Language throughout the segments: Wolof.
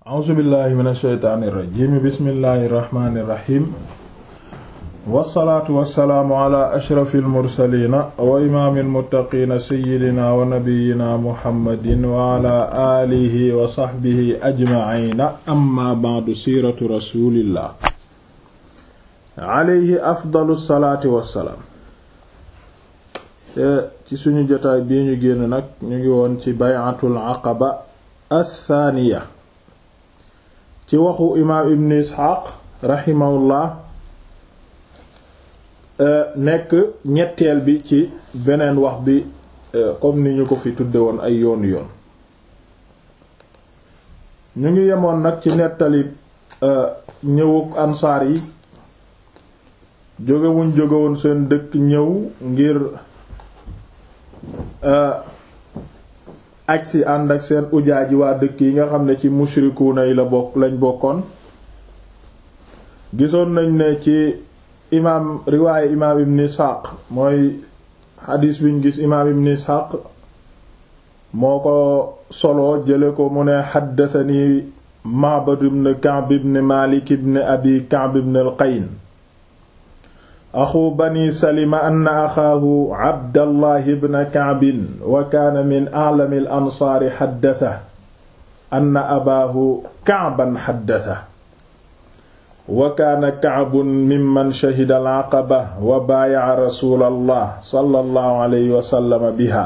a'uuzu billahi min asheytaani irrajim bismillahi irrahmani irrahim wassalaatu wassalaamu ala ashrafi almursalina wa imaami almuttaqiina seyidina wa nabiyina muhammadin wa ala aalihi wa saxbihi ajmaciina amma ba'du siiratu rasulillah alayhi afdalu salaati wassalaam ci suñu jotaay bii ñu génn nag ñu ngi woon ci bay'atul aqaba athaaniya ci waxu imaam ibn isxaaq raximahullah nekk ñetteel bi ci beneen wax bi comme ni ñu ko fi tudde woon ay yoon yoon ñu ngi yemoon nag ci nettali ñëwuk ansaar yi jógewuñ jógewoon seen dëkk ñëw ngir aj si ànd ak seen ujaaji waa dëkk yi nga xam ne ci mushrikuuna yi la bokk lañ bokkoon gisoon nañ ne ci imaam riwaaye imaam ibn isxaaq mooy xadiis biñ gis imaam ibn isxaaq moo ko solo jële ko mu ne xaddatani ma'bad ibn ka'b ibn malik ibn abi ka'b ibn al-qayn axu bani salima anna axaahu abdallahi bna kaabin wa kaana min a'lami al ansaari xaddasa anna abaahu kaaban xaddasa wa kaana kaabun mimman shahida al aqaba wa baayaca rasuulallah sallallahu alayhi wa sallam biha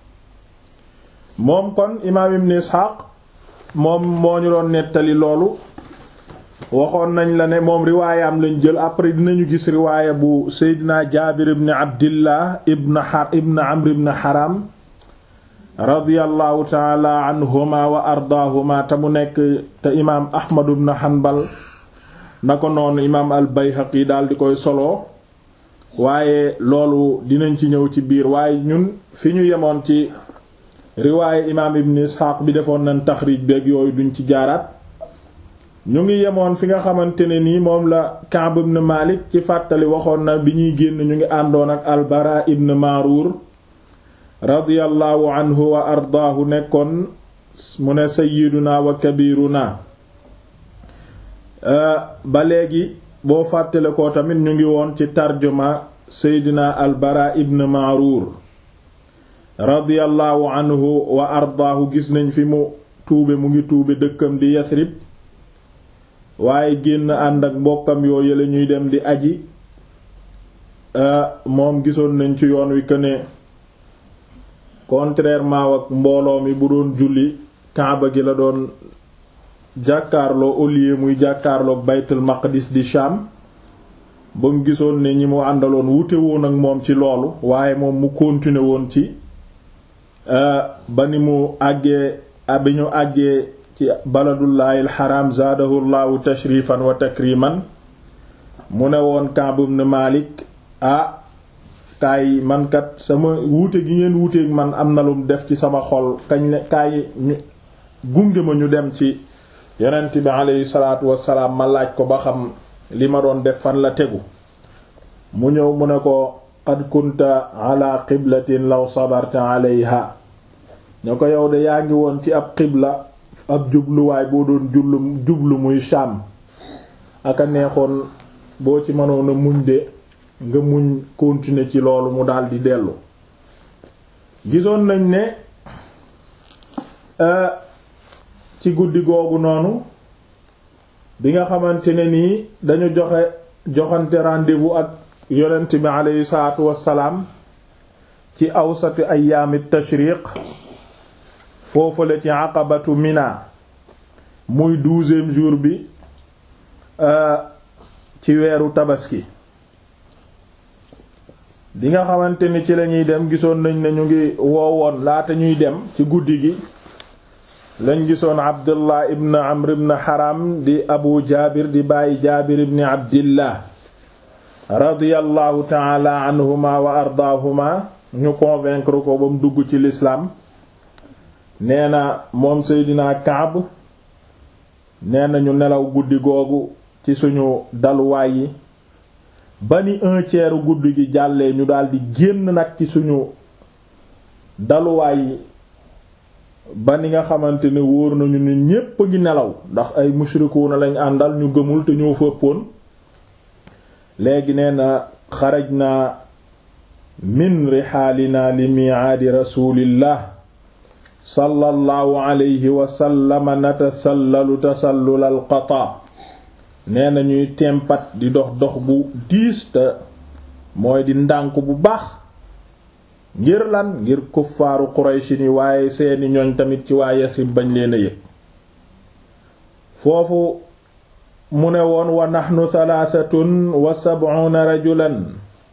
moom kon imaam ibn isxaaq moom moo ñu doon nettali loolu waxoon nañ la ne moom riwaayam lañ jël après dinañu gis riwaaya bu seydina jaabir ibn abdillah ibn har ibn amr ibn haram radiyallahu taala anhuma wa ardaahuma te mu nekk te imaam ahmad ibn hanbal na ko noonu imaam al bayhaqi daal di koy solo waaye loolu dinañ ci ñëw ci biir waaye ñun fi ñu yemoon ci riwaaya imaam ibn isxaaq bi defoon nañ taxriij beeg yooyu duñ ci jaaraat ñu ngi yemoon fi nga xamante ne nii moom la Ka'b ibn Malik ci fàttali waxoon na bi ñuy génn ñu ngi àndoon ak al-Bara ibn Marur radiyallahu anhu wa ardaahu nekkoon mu ne sayyiduna wa kabiruna ba léegi boo fàttale ko tamit ñu ngi woon ci tarjuma seydina al-Bara ibn Marur radiyallahu anhu wa ardaahu gis nañ fi mu tuube mu ngi tuube dëkkam di Yasrib waaye génn ànd ak mbokkam yoo yële ñuy dem di aji moom gisoon nañ ci yoon wi que ne contrairement ak mbooloo mi bu doon julli kaaba gi la doon jàkkaarloo au lieu muy jàkkaarloo baytul maqdis di Sham ba mu gisoon ne ñi mu àndaloon wute woon ak moom ci loolu waaye moom mu continuer woon ci ba ni mu àggee bi ñu àggee ci baladullahi alxaram zaadahu llahu tashrifan wa takriman mu ne woon Ka'b ibn Malik ah kaay mankat sama wuute gi ngeen wuuteeg man am na lum def ci sama xol kañ ne kaay ñu gunge ma ñu dem ci yonent bi aleyhi salaatu wassalaam ma laaj ko ba xam li ma doon def fan la tegu mu ñëw mu ne ko qad kunta ala qiblatin law sabarta alayha ñoo ko yow de yaa ngi woon ci ab qibla ab jubluwaay boo doon jublu jublu muy Sham aka neexoon boo ci mënoon a muñ de nga muñ continuer ci loolu mu daldi dellu gisoon nañ ne ci guddi googu noonu bi nga xamante ne nii dañu joxe joxante rendez-vous ak yonent bi aleyhi salaatu wassalaam ci awsati ayyaami tashriq foofale ci aqabatu mina muy douzième jour bi ci weeru tabaski bi nga xamante ni ci lañuy dem gisoon nañ ne ñu ngi woowoon laata ñuy dem ci guddi gi lañ gisoon abdullah ibn amr ibn haram di abu jaabir di bàyyi jaabir ibn abdillah radiyallahu taala anhuma wa ardaahuma ñu convaincre ko ba mu dugg ci l'islam nee na moom Seydina Kaab nee na ñu nelaw guddi googu ci suñu daluwaay yi ba ni un tiers guddi gi jàllee ñu daldi génn nag ci suñu daluwaay yi ba ni nga xamante ne wóor nañu ne ñépp a ngi nelaw ndax ay mushrikuuna lañ àndal ñu gëmul te ñoo fëppoon léegi nee na xaraj naa min rixaalinaa li miicaadi rasulillah sallallahu alayhi wasallama natasallalu tasallul alqata nee na ñuy tempat di dox dox bu diis te mooy di ndànk bu baax ngir lan ngir kuffaaru Quraysh ni waaye seeni ñoñ tamit ci waa Yasrib bañ leen a yëg foofu mu ne woon wa naxnu thalathatun wa sab'una rajulan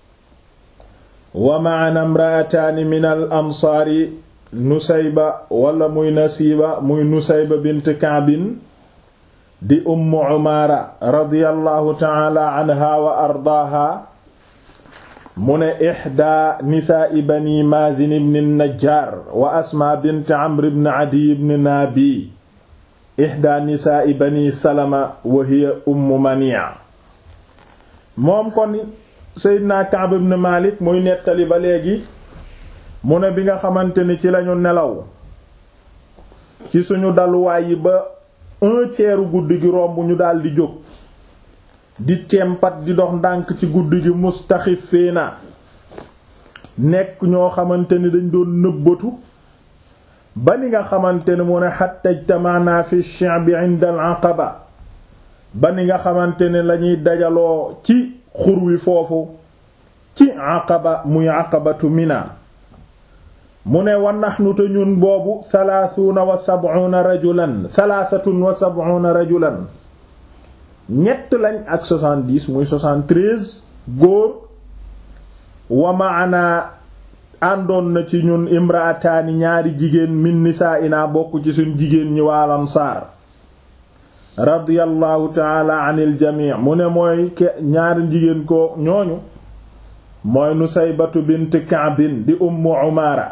wa ma'ana imra'ataani min al ansaari nusayba wala muy nasiba muy nusayba bint Ka'bin di ummu Umaara radiyallahu ta'ala anha wa ardaaha mu ne ixda nisaa'i bani maazin ibn najjaar wa asmaa bint amr ibn adiy ibn naabi ixda nisaa'i bani salama wa hiya ummu mania moom kon seydina Ka'b ibn Malik muy nettali ba léegi mu ne bi nga xamante ni ci lañu nelaw ci suñu daluwaay yi ba un tiers guddi gi romb ñu daldi jóg di tempat di dox ndànk ci guddi gi mustaxifiina nekk ñoo xamante ni dañ doon nëbbatu ba ni nga xamante ni mu ne hatta ijtama'na fi shi'bi 'inda al-'aqaba ba ni nga xamante ne lañuy dajaloo ci xur wi foofu ci aqaba muy aqabatu mina mu ne wa nahnu te ñun boobu thalaathuuna wa sab'una rajulan thalathatun wa sab'una rajulan ñett lañ ak 70 muy 73 góor wa maana àndoon na ci ñun imraataani ñaari jigéen min nisaa'ina bokk ci suñ jigéen ñi waa Ansaar radiyallahu taala anil jamii mu ne mooy ke ñaari jigéen ko ñooñu mooy Nusaybatu bint Ka'bin di Ummu Umaara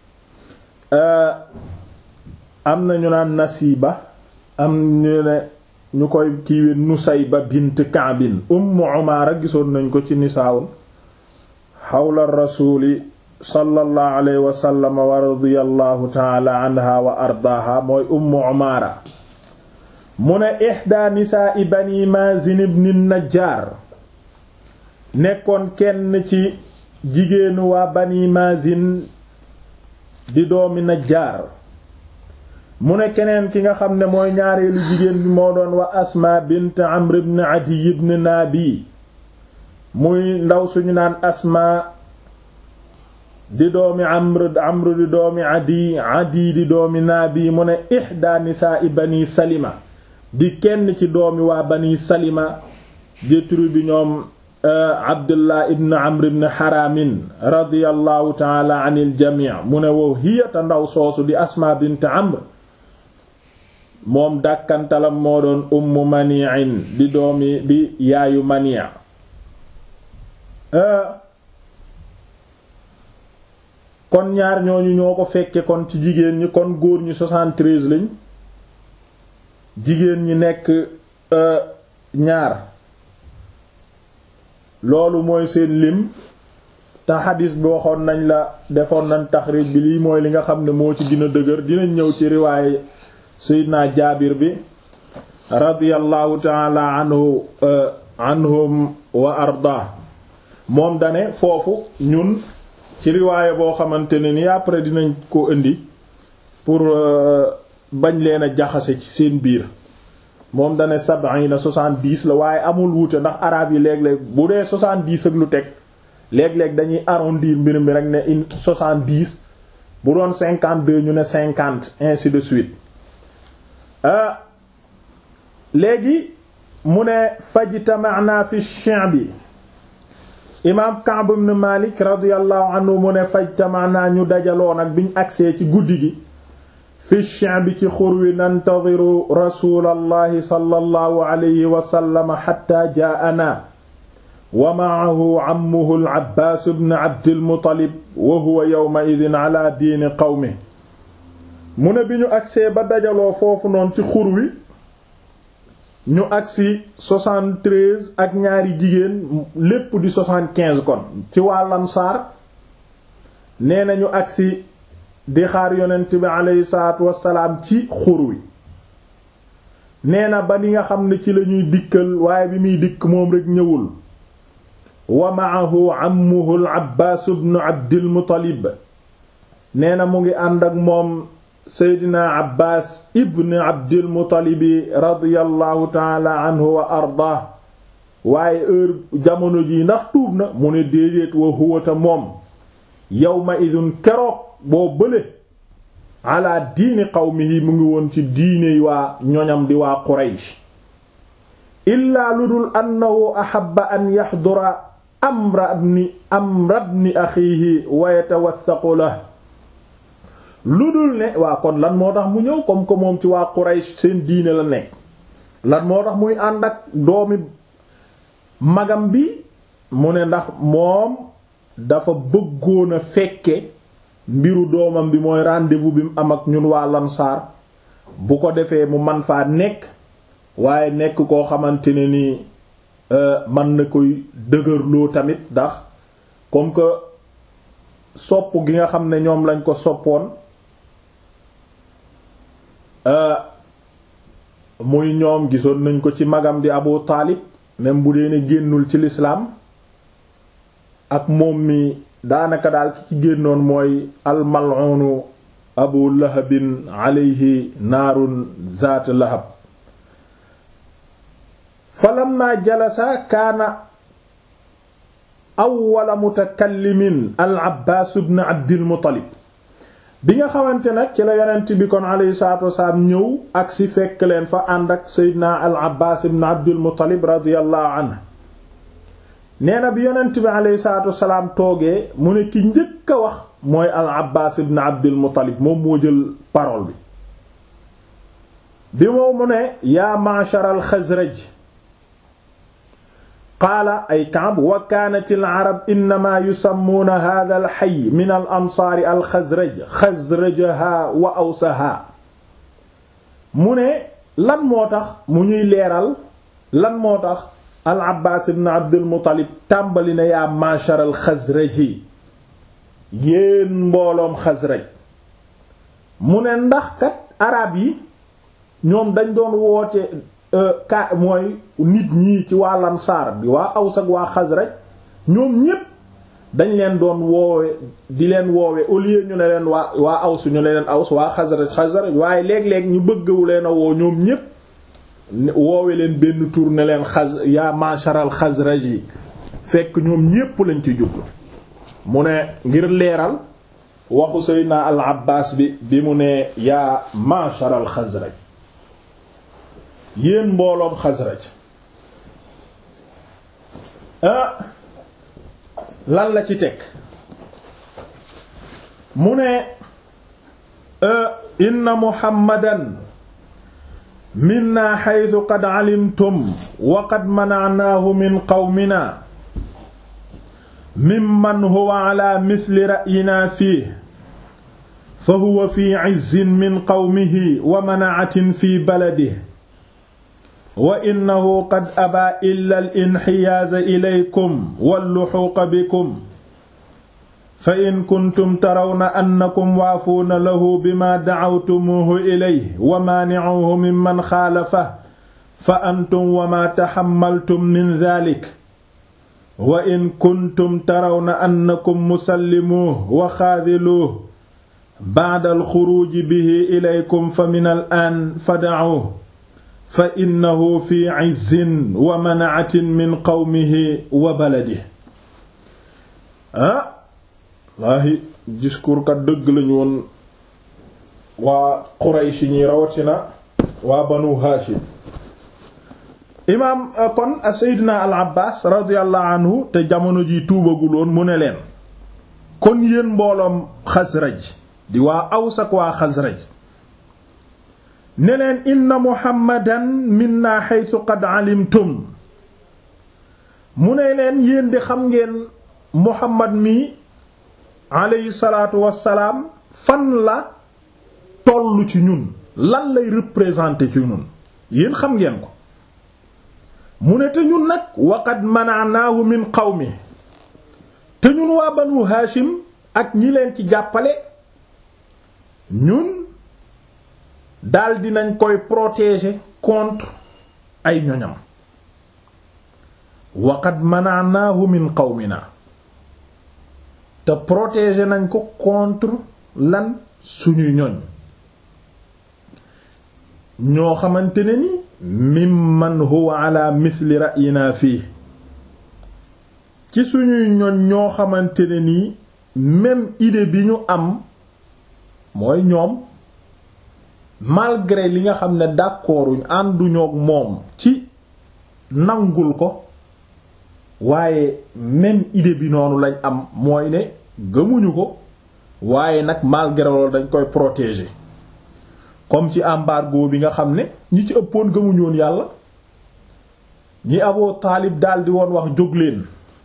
am na ñu naan Nasiba am ñu ne ñu koy kiiwe Nusayba bint Ka'bin Ummu Umaara gisoon nañ ko ci nisaawul xawla rasuuli sallallahu alayhi wa sallam wa radiyallahu taala anha wa ardaaha mooy Ummu Umaara mu ne ihda nisaa'i bani Maazin ibn Najjaar nekkoon kenn ci jigéenu waa bani Maazin di doomi Najjaar mu ne keneen ki nga xam ne mooy ñaareelu jigéen bi moo doon wa Asmaa bint Amr ibn Adiy ibn Naabi muy ndaw suñu naan Asmaa di doomi Amr Amr di doomi Adiy Adiy di doomi Naabi mu ne ihda nisaa'i bani Salima di kenn ci doomi waa bani Salima di tribu bi ñoom Abdullah ibn Amr ibn Haramin radiyallahu taala anil jamii mu ne wow hiyata ndaw soosu di Asmaa bint Amr moom dàkkantalam moo doon ummu Mani'in di doomi di yaayu Mani' kon ñaar ñooñu ñoo ko fekke kon ci jigéen ñi kon góor ñi 73 lañ jigéen ñi nekk ñaar loolu mooy seen lim te xadis bi waxoon nañ la defoon nañ taxrij bi lii mooy li nga xam ne moo ci gën a dëgër dinañ ñëw ci riwaaye Seydina Jaabir bi radiyallahu taala anhu anhum wa arda moom dane foofu ñun ci riwaaye boo xamante ne ni après dinañ ko indi pour bañ leen a jaxase ci seen biir moom dane sab'ina soixante-dix la waaye amul wuute ndax araab yi léeg-léeg bu dee soixante-dix ak lu teg léeg-léeg dañuy arrondir mbir mi rek ne une soixante-dix bu doon cinquante-deux ñu ne cinquante ainsi de suite léegi mu ne fajtama'na fi shi'bi imaam Ka'b ibn Malik radiyallahu anhu mu ne fajtama'na ñu dajaloo nag biñ agsee ci guddi gi fi shi'bi ci xur wi nantadiru rasulallahi sallallahu alayhi wa sallam hatta jaa'ana wa ma'ahu ammuhu al-Abbaas ibn Abdil Muttalib wa huwa yawma'idhin ala diini qawmihi mu ne bi ñu agsee ba dajaloo foofu noonu ci xur wi ñu agsi 73 ak ñaari jigéen lépp di 75 kon ci waa Ansaar nee na ñu agsi di xaar yonent bi aleyhi salaatu wassalaam ci xur wi nee na ba ni nga xam ne ci lañuy dikkal waaye bi muy dikk moom rekk ñëwul wa ma'ahu ammuhu al-Abbaas ibn Abdil Muttalib nee na mu ngi ànd ak moom Seydina Abbaas ibn Abdil Muttalib radiyallahu taala anhu wa ardaa waaye heure jamono ji ndax tuub na mu ne déedéet wa huwata moom yawma idun keroog boo bële ala diini qawmihi mu ngi woon ci diine waa ñoñam di waa Quraysh illaa lu dul annahu ahabba an yaxdura amra ibni amra ibni axiihi wa yatawassaqu lahu lu dul ne waa kon lan moo tax mu ñëw comme que moom ci waa Quraysh seen diine la nekk lan moo tax muy ànd ak doomi magam bi mu ne ndax moom dafa bëggoon a fekke mbiru doomam bi mooy rendez-vous bi mu am ak ñun waa Lansaar bu ko defee mu man faa nekk waaye nekk koo xamante ne ni man na koy dëgërloo tamit ndax comme que sopp gi nga xam ne ñoom lañ ko soppoon muy ñoom gisoon nañ ko ci magam di Abu Taalib même bu dee ne génnul ci lislaam ak moom mi daanaka daal ki ci génnoon mooy almal'unu abu lahabin alayhi naarun zaat lahab falamma jalasa kaana awwala mutakallimin al abbaas ibn abdil muttalib bi nga xamante nag ci la yonent bi kon alayhi salaatu wasalaam ñëw ak si fekk leen fa ànd ak seydina al abbaas ibn abdil muttalib radiyallahu anhu nee na bi yonent bi alayhi salaatu wasalaam toogee mu ne ki njëkk a wax mooy al abbaas ibn abdil muttalib moom moo jël parole bi bi moo mu ne yaa ma'shar al xasraj qaala ay Ka'b wa kaanat al arab innama yusammuuna hadha al hayy min al ansaari al xasraj xasrajaha wa awsaha mu ne lan moo tax mu ñuy leeral lan moo tax al abbaas ibn abdul muttalib tàmbali na yaa ma'shar al xasraji yéen mbooloom xasraj mu ne ndax kat arab yi ñoom dañ doon woote ka mooy nit ñii ci waa lansaar bi waa aws ak waa xasraj ñoom ñépp dañ leen doon woowe di leen woowe au lieu ñu ne leen waa waa aws ñu ne leen aws waa xasraj xasraj waaye léeg-léeg ñu bëggawu leen a woo ñoom ñépp woowe leen benn tur ne leen xas yaa masharal xasraj yi fekk ñoom ñépp lañ ci jublu mu ne ngir leeral waxu Seydina al Abbaas bi bi mu ne yaa masharal xasraj yéen mbooloom xasraj ah lan la ci teg mu ne inna muhammadan minna xaytu qad calimtum wa qad manacnaahu min qawmina mimman huwa ala misli ra'yina fiih fa huwa fi cizzin min qawmihi wa manacatin fi baladihi wa innahu qad abaa illa al-inxiyaaza ilaykum walluxuuqa bikum fa in kuntum tarawna annakum waafuuna lahu bima dacawtumuuhu ilayhi wa maanicuuhu mimman xaalafahu fa antum wa maa taxammaltum min daalik wa in kuntum tarawna annakum musallimuuhu wa xaadiluuhu bacda alxuruuji bihi ilaykum fa min al-aan fadacuuhu fa innahu fi izzin wa manaatin min qawmihi wa baladihi ah laahi discours kat dëgg lañu woon waa Quraysh ñi rawatina waa banu Haashim imaam kon Seydina al Abbaas radiyallahu anhu te jamono ji tuubaguloon mu ne leen kon yéen mbooloom Xasraj di waa Aws ak waa Xasraj ne leen inna muhammadan minna haythu qad alimtum mu ne leen yéen di xam ngeen muhammad mi aleyhi salaatu wassalaam fan la tollu ci ñun lan lay représenter ci ñun yéen xam ngeen ko mu ne te ñun nag waqad mana'naahu min qawmi te ñun waa banu haashim ak ñi leen ci jàppale ñun daldi nañ koy protéger contre ay ñoñam waqad mana'nahu min qawmina te protéger nañ ko contre lan suñuy ñoñ ñoo xamante ne ni mimman huwa ala mithli ra'yina fii ci suñuy ñoñ ñoo xamante ne nii même idée bi ñu am mooy ñoom malgré li nga xam ne d'accorduñ ànduñook moom ci nangul ko waaye même idée bi noonu lañ am mooy ne gëmuñu ko waaye nag malgré loolu dañ koy protéger comme ci embargo bi nga xam ne ñi ci ëppoon gëmuñoon yàlla ñi Abu Taalib daldi woon wax jóg leen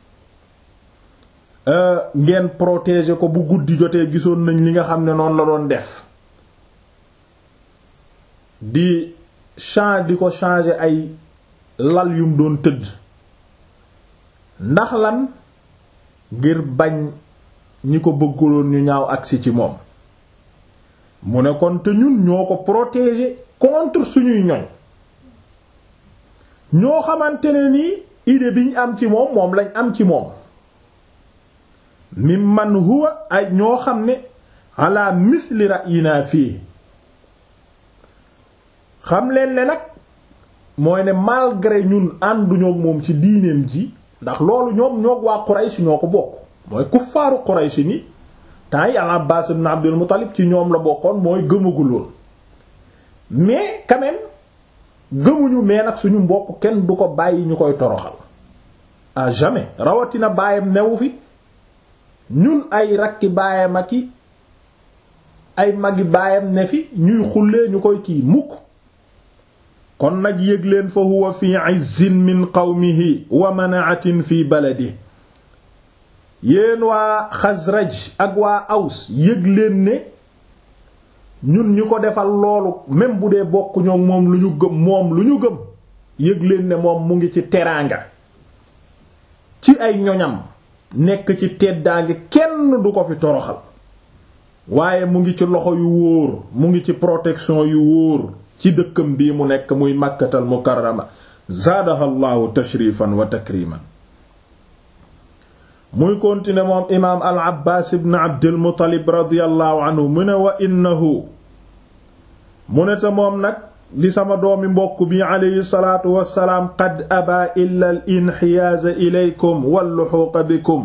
ngeen protéger ko bu guddi jotee gisoon nañ li nga xam ne noonu la doon def di change di ko changer ay lal yum doon tëdd ndax lan ngir bañ ñi ko bëgguloon ñu ñaaw agsi ci moom mu ne kon te ñun ñoo ko protéger contre suñuy ñoñ ñoo xamante ne nii idée bi ñu am ci moom moom lañ am ci moom mimman huwa ay ñoo xam ne ala misli ra'yina fii xam leen ne nag mooy ne malgré ñun ànduñoo moom ci diineem ji ndax loolu ñoom ñoog waa Quraysh ñoo ko bokk mooy kuffaaru Quraysh ni temps yi al-Abbaas ibn Abdul Muttalib ci ñoom la bokkoon mooy gëmaguloon mais quand même gëmuñu mais nag suñu mbokk kenn du ko bàyyi ñu koy toroxal à jamais rawatina baayam newu fi ñun ay rakki baayam ak i ay magi baayam ne fi ñuy xullee ñu koy kii mukk kon nag yëg leen fa huwa fi izzin min qawmihi wa manaatin fi baladi yéen waa Xasraj ak waa Aws yëg leen ne ñun ñu ko defal loolu même bu dee bokk ñoo moom lu ñu gëm moom lu ñu gëm yëg leen ne moom mu ngi ci teraanga ci ay ñoñam nekk ci teddaangi kenn du ko fi toroxal waaye mu ngi ci loxo yu wóor mu ngi ci protection yu wóor ci dëkkam bii mu nekk muy Makkatal Mukarrama zaadaha Allahu tashrifan wa takriman muy continuer moom imaam al abbaas ibn abdil muttalib radiyallahu anhu mu ne wa innahu mu ne te moom nag di sama doomi mbokk bi aleyhi salaatu wassalaam qad abaa illa al inxiyaaza ilaykum wal luxuuqa bikum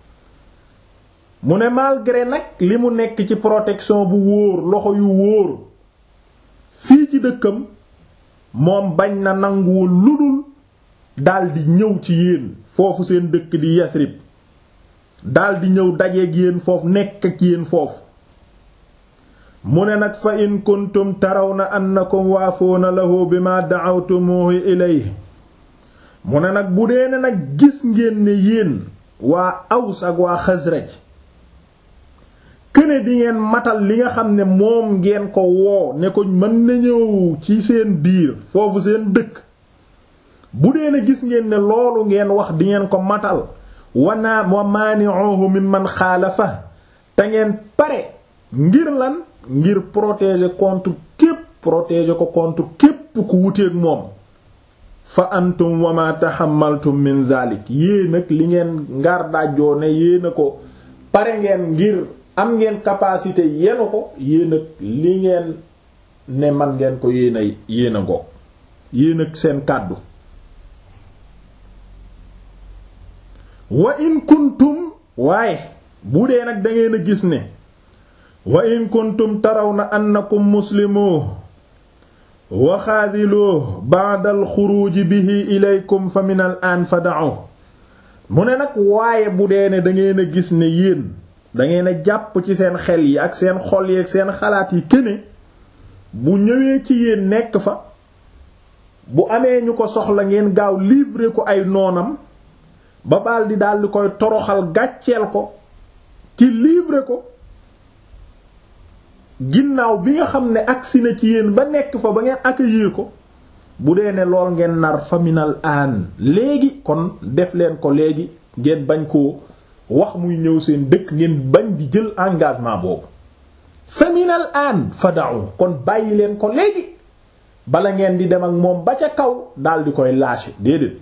mu ne malgré nag li mu nekk ci protection bu wóor loxo yu wóor fii ci dëkkam moom bañ na nanguwul ludul daldi ñëw ci yéen foofu seen dëkk di Yasrib daldi ñëw dajeeg yéen foofu nekk ak yéen foofu mu ne nag fa in kuntum tarawna annakum waafoona lahu bima da'awtumuhu ilayhi mu ne nag bu dee ne nag gis ngeen ne yéen waa Aws ak waa Xasraj këne di ngeen matal li nga xam ne moom ngeen ko woo ne ko mën na ñëw ci seen biir foofu seen dëkk bu dee ne gis ngeen ne loolu ngeen wax di ngeen ko matal wana wa maani'uhu mimman xaalafa te ngeen pare ngir lan ngir protéger contre képp protéger ko contre képp ku wuteeg moom fa antum wa ma tahammaltum min zalik yéen ak li ngeen ngar dajjoo ne yéen a ko pare ngeen ngir am ngeen capacité yenu ko yéen ak li ngeen ne man ngeen ko yéen a yéen a ngoog yéen ak seen kàddu wa in kuntum waaye bu dee nag dangeen a gis ne wa in kuntum tarawna annakum muslimu wa xaadiloo ba'da al xuruuji bihi ilaykum fa min al aan fada'u mu ne nag waaye bu dee ne dangeen a gis ne yéen dangeen a jàpp ci seen xel yi ak seen xol yi ak seen xalaat yi këne bu ñëwee ci yéen nekk fa bu amee ñu ko soxla ngeen gaaw livrer ko ay noonam ba baal di daldi koy toroxal gàcceel ko ci livrer ko ginnaaw bi nga xam ne agsi na ci yéen ba nekk fa ba ngeen accueillir ko bu dee ne lool ngeen nar faminal aan léegi kon def leen ko léegi ngeen bañ koo wax muy ñëw seen dëkk ngeen bañ di jël engagement boobu fa min al aan fada'u kon bàyyi leen ko léegi bala ngeen di dem ak moom ba ca kaw dal di koy lâcher déedéet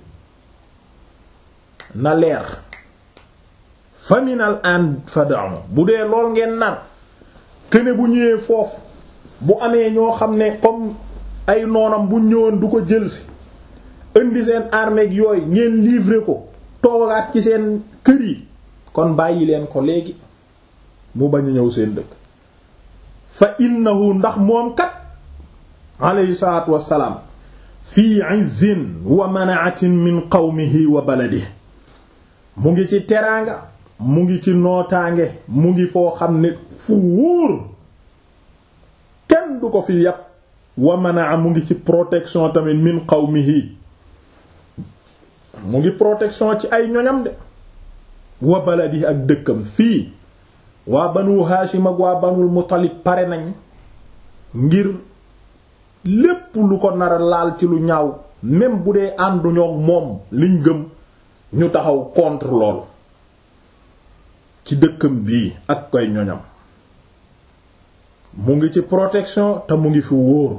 na leer fa min al aan fada'u bu dee lool ngeen nar këne bu ñëwee foofu bu amee ñoo xam ne comme ay noonam bu ñëwoon du ko jëlsi indi seen armée yooyu ngeen livrer ko toogaat ci seen kër yi kon bàyyi leen ko léegi mu bañ a ñëw seen dëkk fa innahu ndax moom kat alayhi salaatu wassalaam fii izzin wa manaatin min qawmihi wa baladihi mu ngi ci teraanga mu ngi ci nootaange mu ngi foo xam ne fu wóor kenn du ko fi yàpp wa manaa mu ngi ci protection tamit min qawmihi mu ngi protection ci ay ñoñam de wa baladi ak dëkkam fii waa banu haashim ak waa banul muttalib pare nañ ngir lépp lu ko nar a laal ci lu ñaaw même bu dee ànduñoo moom liñ gëm ñu taxaw contre lool ci dëkkam bii ak koy ñoñam mu ngi ci protection te mu ngi fi wóor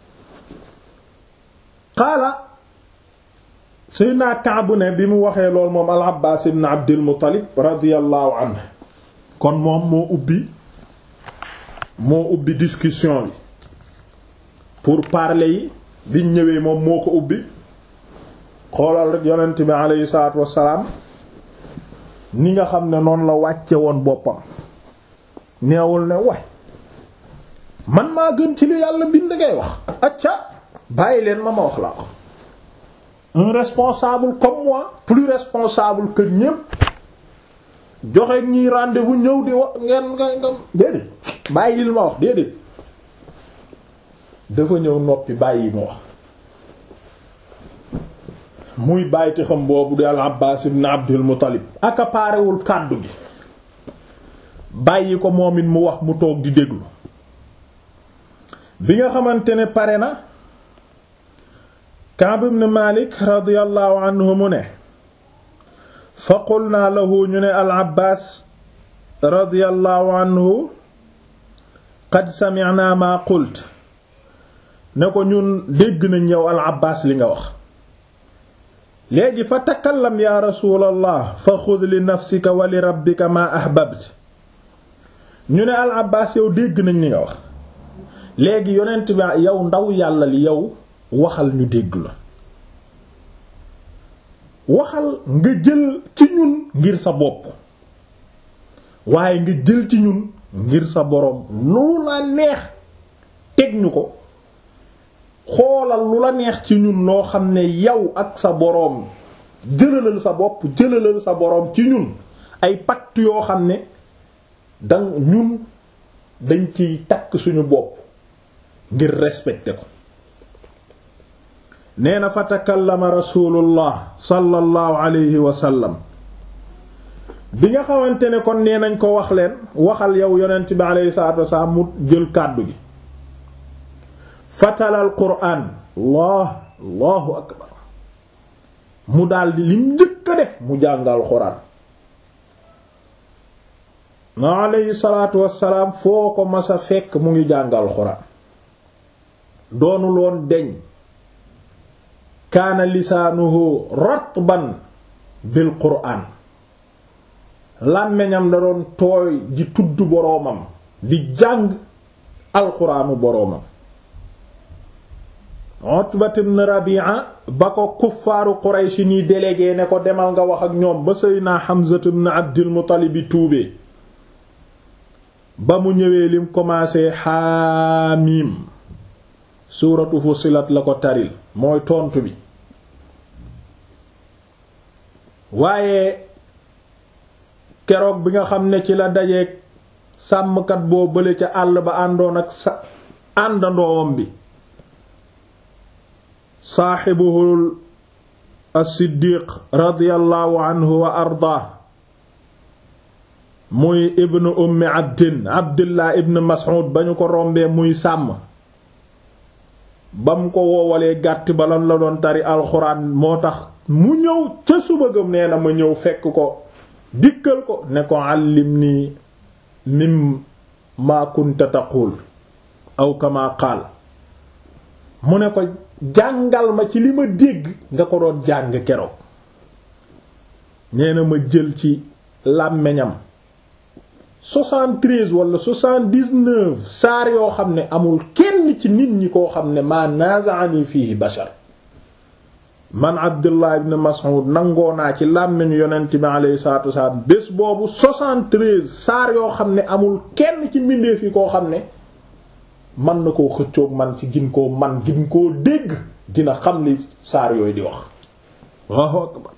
xaala Seydina Kaab ne bi mu waxee lool moom al Abbaas ibn Abdul Muttalib radiyallahu anhu kon moom moo ubbi moo ubbi discussion bi pour parler yi biñ ñëwee moom moo ko ubbi xoolal rek yonent bi aleyhi salaatu wassalaam ni nga xam ne noonu la wàcce woon boppam neewul ne way man maa gën ci lu yàlla bind ngay wax acca bàyyi leen ma ma wax laa wax un responsable comme moi plus responsable que ñépp joxe ñi rendez-vous ñëw di wax ngeen nga nga déedéet bàyyi li ma wax déedéet dafa ñëw noppi bàyyi ma wax muy bàyyiti xam boobu di al Abbaas ibn Abdul Muttalib accaparewul kàddu gi bàyyi ko moom it mu wax mu toog di déglu bi nga xamante ne pare na Kaab ibn Malik radiyallahu anhu mu ne fa qulnaa lahu ñu ne al Abbaas radiyallahu anhu qad sami'na ma qult ne ko ñun dégg nañ yow al Abbaas li nga wax léegi fa takallam ya rasulallah fa xud li nafsika wa li rabbika ma ahbabt ñu ne al Abbaas yow dégg nañ li nga wax léegi yonent bi yow ndaw yàlla li yow waxal ñu dégg la waxal nga jël ci ñun ngir sa bopp waaye nga jël ci ñun ngir sa boroom lu la neex teg ñu ko xoolal lu la neex ci ñun loo xam ne yow ak sa boroom jëlalal sa bopp jëlalal sa boroom ci ñun ay pacte yoo xam ne dang ñun dañ ciy takk suñu bopp ngir respecter ko nee na fa takallama rasulullah sallallahu alayhi wa sallam bi nga xamante ne kon nee nañ ko wax leen waxal yow yonent bi alayhi salatu wasalaam mu jël kàddu gi fatalal quraan allah allahu akbar mu daldi lim njëkk a def mu jàngal quraan ma alayhi salatu wasalaam foo ko masa fekk mu ngi jàngal quraan doonul woon deñ kaana lisaanuhu ratban bil quraan làmmiñam da doon tooy di tudd boroomam di jàng alquraanu boroomam Utbat ibn Rabi'a ba ko kuffaaru Quraysh ni délégué ne ko demal nga wax ak ñoom ba Seydina Hamza ibn Abdul Muttalib bi tuubee ba mu ñëwee lim commencé xaamiim suuratu Fussilat la ko taril mooy tontu bi waaye keroog bi nga xam ne ci la dajeek sàmmkat boo bële ca àll ba àndoon ak sa àndandoowam bi saaxibuhul as-siddiq radiyallahu anhu wa ardaa muy ibnu ummi abdin abdillah ibn mas'ud ba ñu ko rombee muy sàmm ba mu ko woowalee gàtt ba lan la doon tari alxuraan moo tax mu ñëw ca suba gëm nee na ma ñëw fekk ko dikkal ko ne ko allim nii mim maa kunta taqul aw kama qaal mu ne ko jàngal ma ci li ma dégg nga ko doon jàng keroog nee na ma jël ci làmmeñam 73 wala 79 saar yoo xam ne amul kenn ci nit ñi koo xam ne maa naaza'ani fihi bashar man Abdullah ibn Mas'ud nangoo naa ci làmmeñu yonent bi alayhi salaatu wasalaam bés boobu 73 saar yoo xam ne amul kenn ci mbindeef yi koo xam ne man na koo xëccoog man ci gin koo man gin koo dégg dina xam li saar yooyu di wax Allahu akbar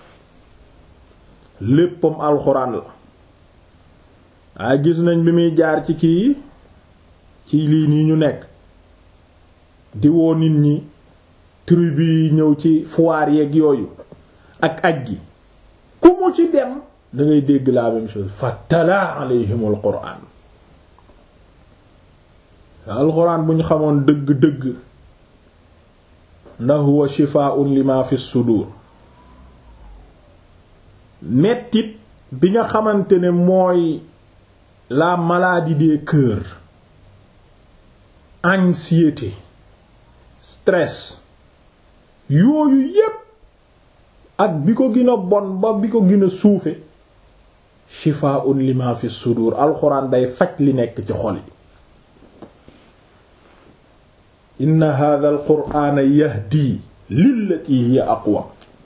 léppam alxuraan la waaye gis nañ bi muy jaar ci kii ci lii nii ñu nekk di woo nit ñi tribu yi ñëw ci foire yeeg yooyu ak aj gi ku mu ci dem da ngay dégg la même chose fatala alayhimul qur'an alxuraan bu ñu xamoon dëgg-dëgg na huwa shifaa'un lima fi sudur mettit bi nga xamante ne mooy la maladie des cœurs anxiété stress yooyu yépp ak bi ko gën a bon ba bi ko gën a suufe shifaa'un lima fi sudur alxuraan day faj li nekk ci xol yi inna hadha al qur'ana yahdi lillati hiya aqwa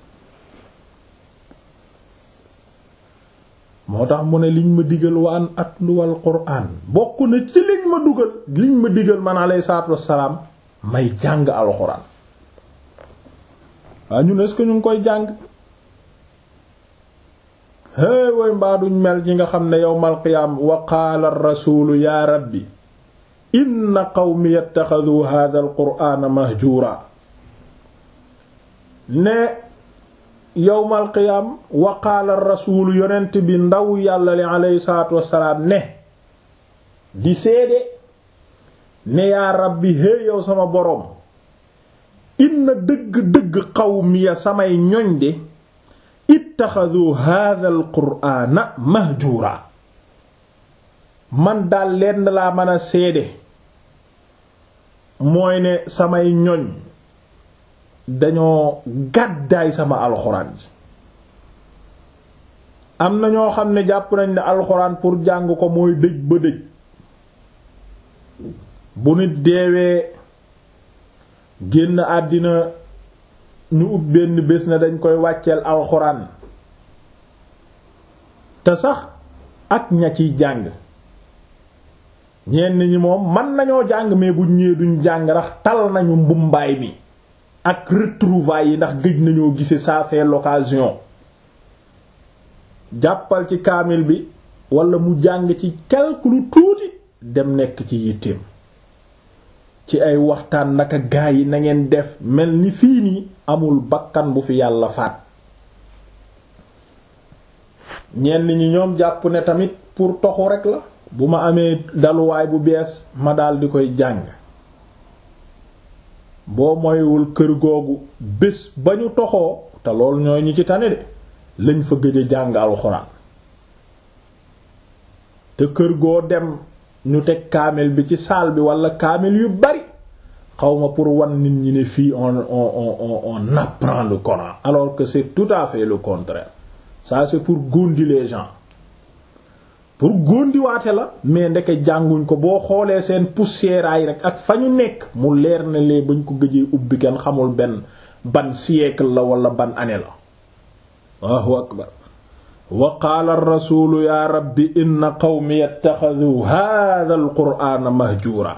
moo tax mu ne liñ ma digal wa an atluwal qur'an bokk na ci liñ ma dugal liñ ma digal man alayhi salaatu wassalaam may jàng alxuraan waa ñun est-ce que ñu ngi koy jàng hey way mbaa duñ mel ñi nga xam ne yawmal qiyaam wa qaala ar-rasuulu yaa rabbi inna qawmi yattaxadu hadha al-qur'ana mahjuura ne yowmal qiyaam wa qaala rasuulu yonent bi ndaw yàlla li aleyhi salaatu wassalaam ne di seede ne yaa rabbi hé yow sama boroom inna dëgg-dëgg qawmiya samay ñoñ de ittaxadu hadha al qur'ana mahjuura man daal lenn laa mën a seede mooy ne samay ñoñ dañoo gàddaay sama alxuraan ji am na ñoo xam ne jàpp nañ ne alxuraan pour jàng ko mooy dëj ba dëj bu nit deewee génn àddina ñu ut benn bés na dañ koy wàcceel alxuraan te sax ak ña ciy jàng ñenn ñi moom man nañoo jàng mais bu ñëwee duñ jàng rax tal nañu mbumbaay mi ak retrouvailles yi ndax gëj nañoo gise ça fait l'occasion jàppal ci kaamil bi wala mu jàng ci quelque lu tuuti dem nekk ci yitteem ci ay waxtaan naka gaa yi na ngeen def mel ni fii nii amul bakkan bu fi yàlla faat ñenn ñi ñoom jàpp ne tamit pour toxu rek la bu ma amee daluwaay bu bees ma dal di koy jàng boo moywul kër googu bés ba ñu toxoo te loolu ñooy ñi ci tane de lañ fa gëj a jàng alxuraan te kër goo dem ñu teg kaamil bi ci saal bi wala kaamil yu bari xawma pour wan nit ñi ne fii on on on on apprend le Coran alors que c'est tout à fait le contraire ça c'est pour gondi les gens pour góndiwaate la mais ndeke jànguñ ko boo xoolee seen poussiéraay rek ak fa ñu nekk mu leer na lee bañ ko gëjee ubbi kenn xamul benn ban siècle la wala ban année la Allahu akbar wa qaala ar-rasuulu yaa rabbi inna qawmi yattaxadu haadha al-qur'aana mahjuura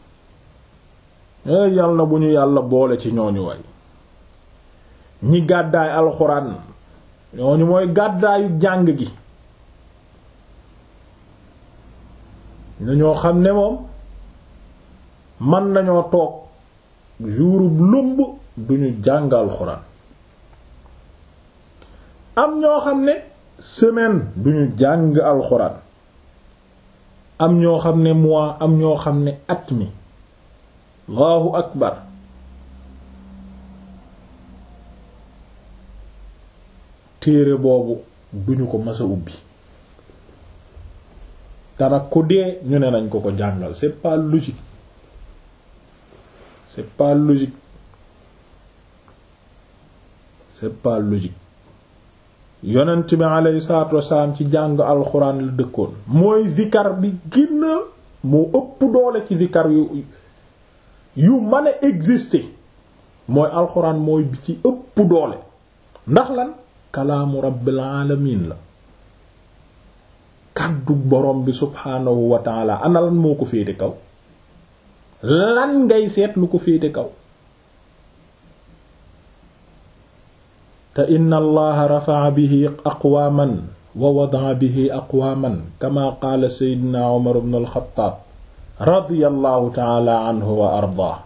eh yal na bu ñu yàlla boole ci ñooñu way ñi gàddaay alxuraan ñooñu mooy gàddaayu jàng gi ñoo xam ne moom mën nañoo toog jourub lumb duñu jàng alxuraan am ñoo xam ne semaine duñu jàng alxuraan am ñoo xam ne mois am ñoo xam ne at mi allahu akbar téere boobu duñu ko masa ubbi te nag ku dee ñu ne nañ ko ko jàngal c'est pas logique c'est pas logique c'est pas logique yonent bi alayhi salaatu wasalaam ci jàng alxuraan la dëkkoon mooy zikar bi gën a moo ëpp doole ci zikar yu yu mën a exister mooy alxuraan mooy bi ci ëpp doole ndax lan kalaamu rabbil alamin la kàddu borom bi subhaanahu wa taala ana lan moo ko féete kaw lan ngay seet lu ko féete kaw te inna allaha rafa'a bihi aqwaaman wa wada'a bihi aqwaaman kama qaala seydina umar ibn al-xattaab radiyallahu taala anhu wa ardaa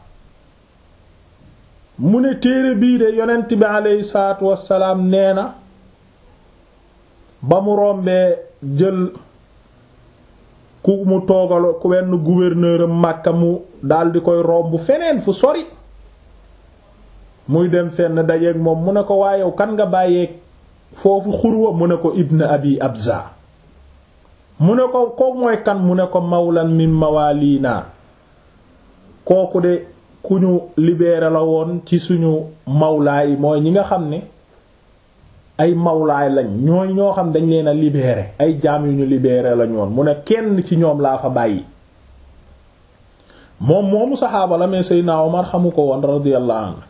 mu ne téere bii de yonent bi aleyhi salaatu wassalaam nee na ba mu rombee jël ku mu toogal ku wenn gouverneur am Makka mu daldi koy romb feneen fu sori muy dem fenn dajeeg moom mu ne ko waayow kan nga bàyyeeg foofu xurwa mu ne ko ibn abi abza mu ne ko ko mooy kan mu ne ko mawlan min mawalina kooku de ku ñu libéré la woon ci suñu mawlaay mooy ñi nga xam ne ay mawlaay lañ ñooy ñoo xam dañ leen a libéré ay jaam yu ñu libéré lañ woon mu ne kenn ci ñoom laa fa bàyyi moom moomu saxaaba la mais Seydina Omar xamu ko woon radiyallahu anhu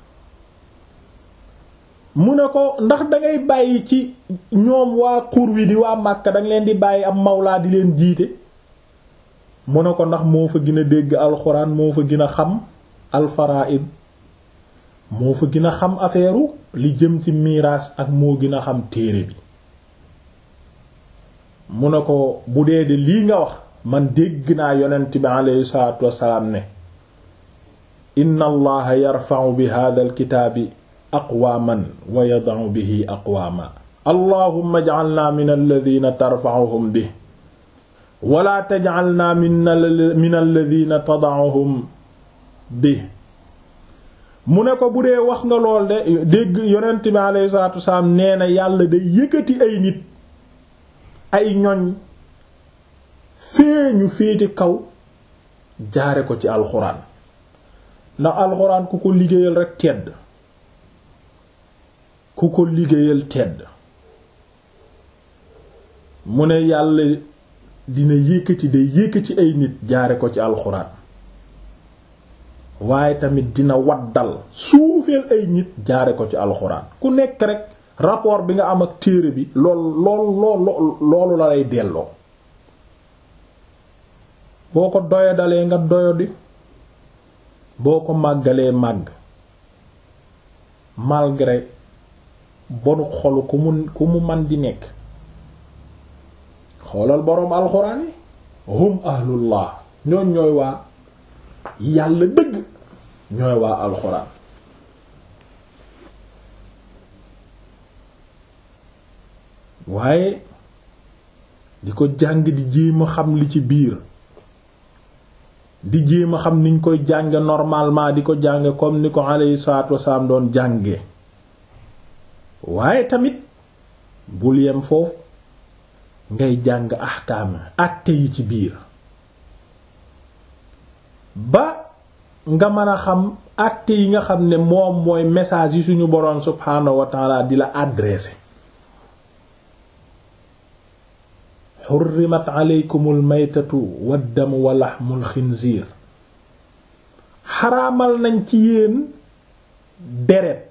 mu ne ko ndax dangay bàyyi ci ñoom waa xur wi di waa Makka danga leen di bàyyi am mawlaa di leen jiite mu ne ko ndax moo fa gën a dégg alxuraan moo fa gën a xam alfaraid moo fa gën a xam affaire li jëm ci miraas ak moo gën a xam téere bi mu ne ko bu dee de lii nga wax man dégg naa yonent bi aleyhi salaatu wassalaam ne inna allaha yarfa'u bi hadha alkitaabi aqwaaman wa yada'u bihi aqwaama allahumma ij'alna min alladhina tarfa'uhum bihi wala taj'alna min alladhina tada'uhum bihi mu ne ko bu dee wax nga lool de dégg yonent bi alayhi salaatu wasalaam nee na yàlla day yëkkati ay nit ay ñoñ feeñu féete kaw jaare ko ci alxuraan ndax alxuraan ku ko liggéeyal rekk tedd ku ko liggéeyal tedd mu ne yàlla dina yëkkati day yëkkati ay nit jaare ko ci alxuraan waaye tamit dina waddal suufeel ay nit jaare ko ci alxuraan ku nekk rek rapport bi nga am ak téere bi lool lool lool loolu la lay delloo boo ko doyadalee nga doyadi boo ko màggalee màgg malgré bonu xolu ku mu ku mu man di nekk xoolal boroom alxuraan yi hum ahlullah ñooñ ñooy waa yàlla dëgg ñooy waa alxuraan waaye di ko jàng di jéem a xam li ci biir di jéem a xam niñ koy jànge normalement di ko jànge comme ni ko alayhi salaatu wasalaam doon jànge waaye tamit bul yem foofu ngay jàng ahkaam àtte yi ci biir ba nga mën a xam àtte yi nga xam ne moom mooy message yi suñu boroom subhaanahu wa taala di la adressé xurrimat aleykumul maytatu waddamu wa laxmul xinziir xaraamal nañ ci yéen deret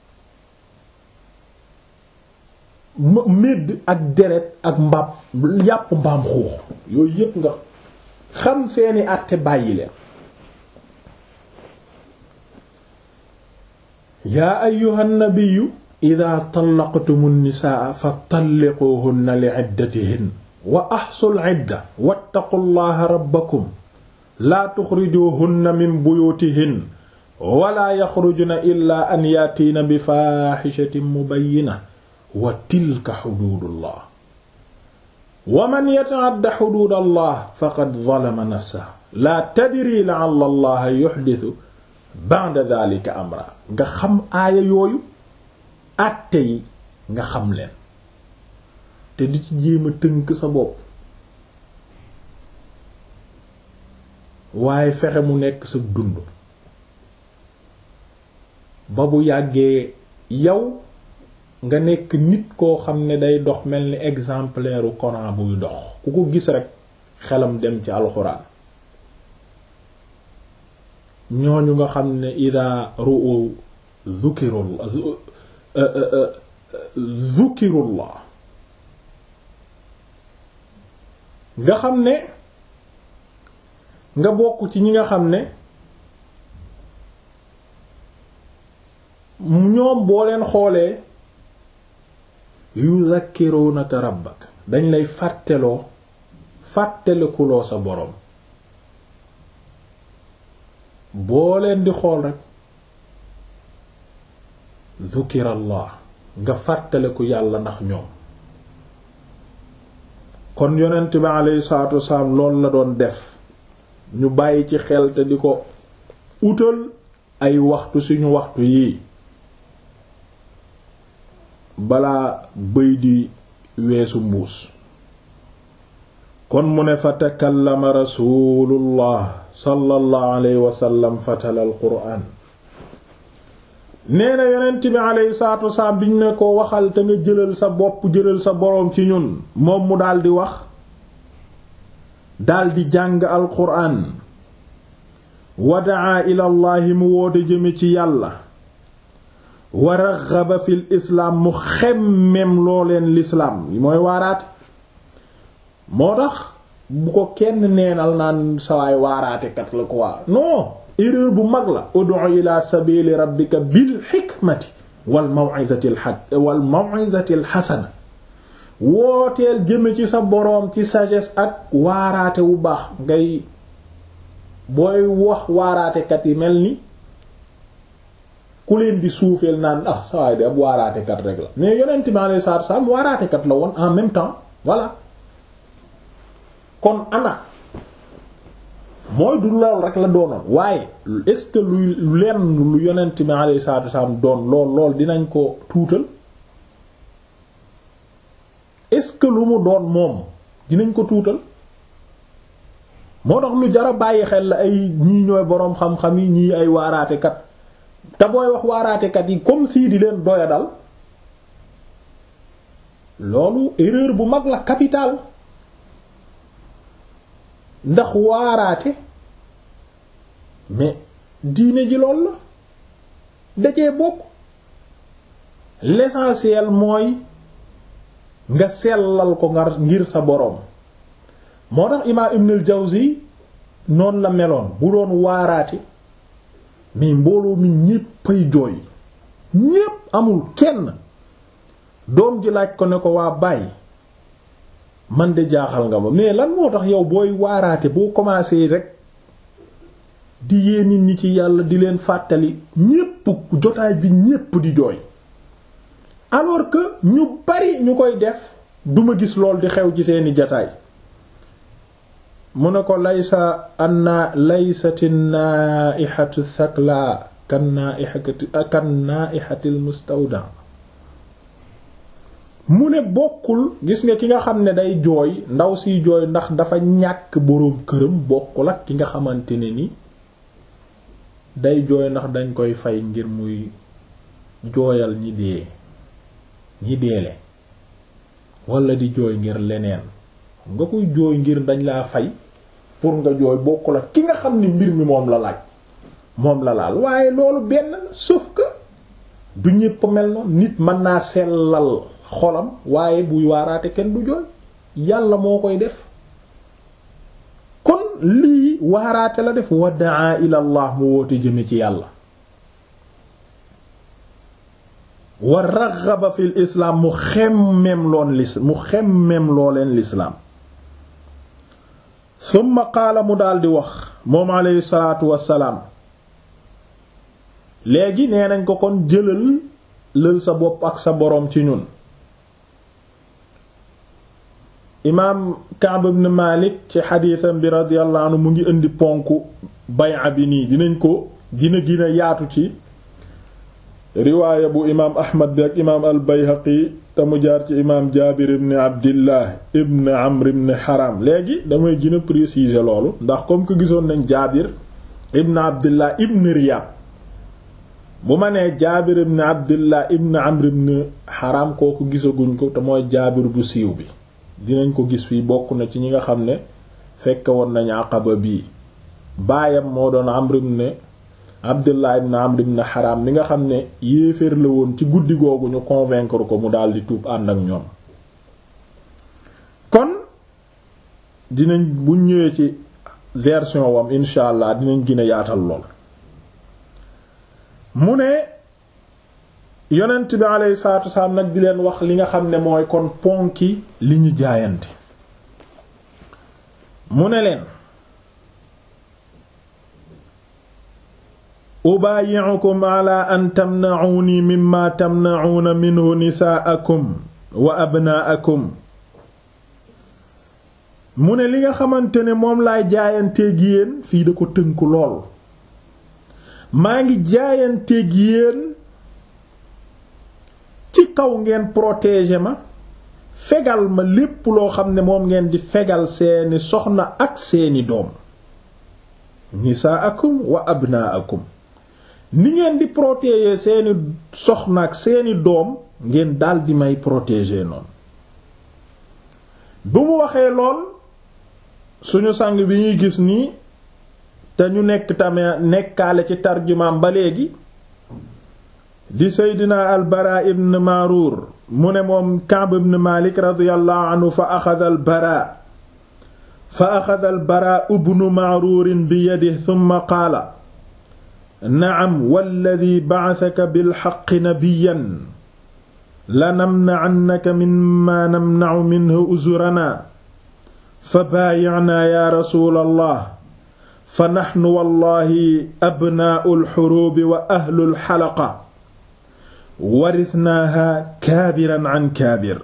médd ak deret ak mbaam yàpp mbaam xuux yooyu yépp nga xam seeni àtte bàyyi leen yaa ayyuhan nabiyyu idaa tallaqtumu nnisaa fa talliquhunna li iddatihin wa ahsul idda wattaqullaha rabbakum laa tuxrijuhunna min buyutihin wala yaxrujna illaa an yaatiina bi faaxishatin mubayyina wa tilka xuduudullah wa man yata'adda xuduudallah faqad zalama nafsahu laa tadri la'alla allaha yuxdisu ba'da dhalika amra nga xam aaya yooyu àtte yi nga xam leen te di ci jéem a tënk sa bopp waaye fexe mu nekk sa dund ba bu yàggee yow nga nekk nit koo xam ne day dox mel ni exemplaire u Coran buy dox ku ko gis rekk xelam dem ci alxuraan ñooñu nga xam ne ida ru'u dhukirullah dhukirullah nga xam ne nga bokk ci ñi nga xam ne ñoom boo leen xoolee yuzakkirunaka rabbak dañ lay fàtteloo fàttalikuloo sa boroom boo leen di xool rek zukirallah nga fàttaliku yàlla ndax ñoom kon yonent bi alayhi salaatu wasalaam loolu la doon def ñu bàyyi ci xel te di ko utal ay waxtu suñu waxtu yii balaa bëy di weesu mbuus kon mu ne fa takallama rasulullah sallallahu alayhi wasallam fatala al quraan nee na yonent bi alayhi salaatu wasalaam biñ ne ko waxal te nga jëlal sa bopp jëlal sa boroom ci ñun moom mu daldi wax daldi jàng al quraan wadaa ilallahi mu woote jëme ci yàlla wa raxaba fil islaam mu xemmem loo leen lislaam mooy waaraate moo tax bu ko kenn neenal naan sawaay waaraatekat la ko waa non erreur bu mag la ud'u ila sabili rabbika bil hikmati wal maw'izati al wal maw'izati al hasana wooteel jëme ci sa boroom ci sagesse ak waaraate wu baax ngay booy wax waaraatekat yi mel ni ku leen di suufeel naan ah sawaay de ab waaraatekat rek la mais yonent mi alayhi salaatu salaam waaraatekat la woon en même temps voilà kon ana mooy du lool rek la doonoon waaye est-ce que luy lenn lu yonent mi alayhi salaatu salaam doon lool lool dinañ ko tuutal est-ce que lu mu doon moom dinañ ko tuutal moo tax lu jara bàyyi xel la ay ñii ñooy boroom xam-xam yi ñii ay waaraatekat te booy wax waaraatekat yi comme si di leen doya dal loolu erreur bu mag la capitale ndax waaraate mais diine ji lool la dacee bokk l'essentiel mooy nga sellal ko nga ngir sa boroom moo tax imaam Ibn al-Jawzi noonu la meloon bu doon waaraate mais mbooloo mi ñéppay jooy ñépp amul kenn doom ji laaj ko ne ko waa bàyyi man de jaaxal nga ma mais lan moo tax yow booy waaraate boo commencé rek di yee nit ñi ci yàlla di leen fàttali ñépp jotaay bi ñépp di jooy alors que ñu bari ñu koy def duma gis lool di xew ci seeni jotaay mu ne ko laysa anna laysati naihatu thakla kan naihati kan naihatil mustawda mu ne bokkul gis nga ki nga xam ne day jooy ndaw siy jooy ndax dafa ñàkk boroom këram bokkul ak ki nga xamante ne ni day jooy ndax dañ koy fay ngir muy jooyal ñi dee ñi deele wala di jooy ngir leneen nga koy jooy ngir dañ laa fay pour nga jooy bokkul ak ki nga xam ni mbir mi moom la laaj moom la laal waaye loolu benn sauf que du ñépp mel noonu nit mën naa sellal xolam waaye buy waaraate kenn du jooy yàlla moo koy def kon lii waaraate la def wadaa ila allah mu woote jëme ci yàlla wa raghaba fil islaam mu xemmem loon lis mu xemmem loo leen lislaam summa qaala mu daldi wax moom aleyhi salaatu wassalaam léegi nee nañ ko kon jëlal lël sa bopp ak sa boroom ci ñun imaam Ka'b ibn Malik ci xadiisam bi radiyallahu anhu mu ngi indi ponk bay'a bi nii dinañ ko gina gina yaatu ci riwaaya bu imaam ahmad bi ak imaam al bayhaqi te mu jaar ci imaam jaabir ibn abdillah ibn amr ibn haram léegi damay gën a préciser loolu ndax comme que gisoon nañ jaabir ibn abdillah ibn riyab bu ma nee jaabir ibn abdillah ibn amr ibn haram kooku gisaguñ ko te mooy jaabir bu siiw bi dinañ ko gis fii bokk na ci ñi nga xam ne fekke woon nañ aqaba bii baayam moo doon amr ibn abdullah ibn amr ibn haram mi nga xam ne yéeféer la woon ci guddi googu ñu convaincre ko mu daldi tuub ànd ak ñoom kon dinañ bu ñëwee ci version wam insha allah dinañ gën a yaatal lool mu ne yonent bi alayhi salaatu wasalaam nag di leen wax li nga xam ne mooy kon ponki li ñu jaayante mu ne leen ubaayi'ukum ala an tamna'uni mimma tamna'una minhu nisaa'akum wa abnaa'akum mu ne li nga xamante ne moom laay jaayanteeg yéen fii da ko tënku lool maa ngi jaayanteeg yéen ci kaw ngeen protéger ma fegal ma lépp loo xam ne moom ngeen di fegal seeni soxna ak seeni doom nisaa'akum wa abnaa'akum ni ngeen di protéger seeni soxna ak seeni doom ngeen daldi may protéger noonu bu mu waxee lool suñu sang bi ñuy gis nii te ñu nekk tamit nekkaale ci tarjumaam ba léegi di seydina albara ibn maaruur mu ne moom Ka'b ibn Malik radiyallahu anhu fa axada albara fa axada albara ibnu maaruurin bi yadihi thumma qaala na'am walladhi ba'athaka bilhaqqi nabiyyan lanamna'annaka mimma namna'u minhu uzurana fa baayi'naa yaa rasuulallah fa naxnu wallahi abnaa'ul xuruubi wa ahlul xalaqa warithnaaha kaabiran an kaabir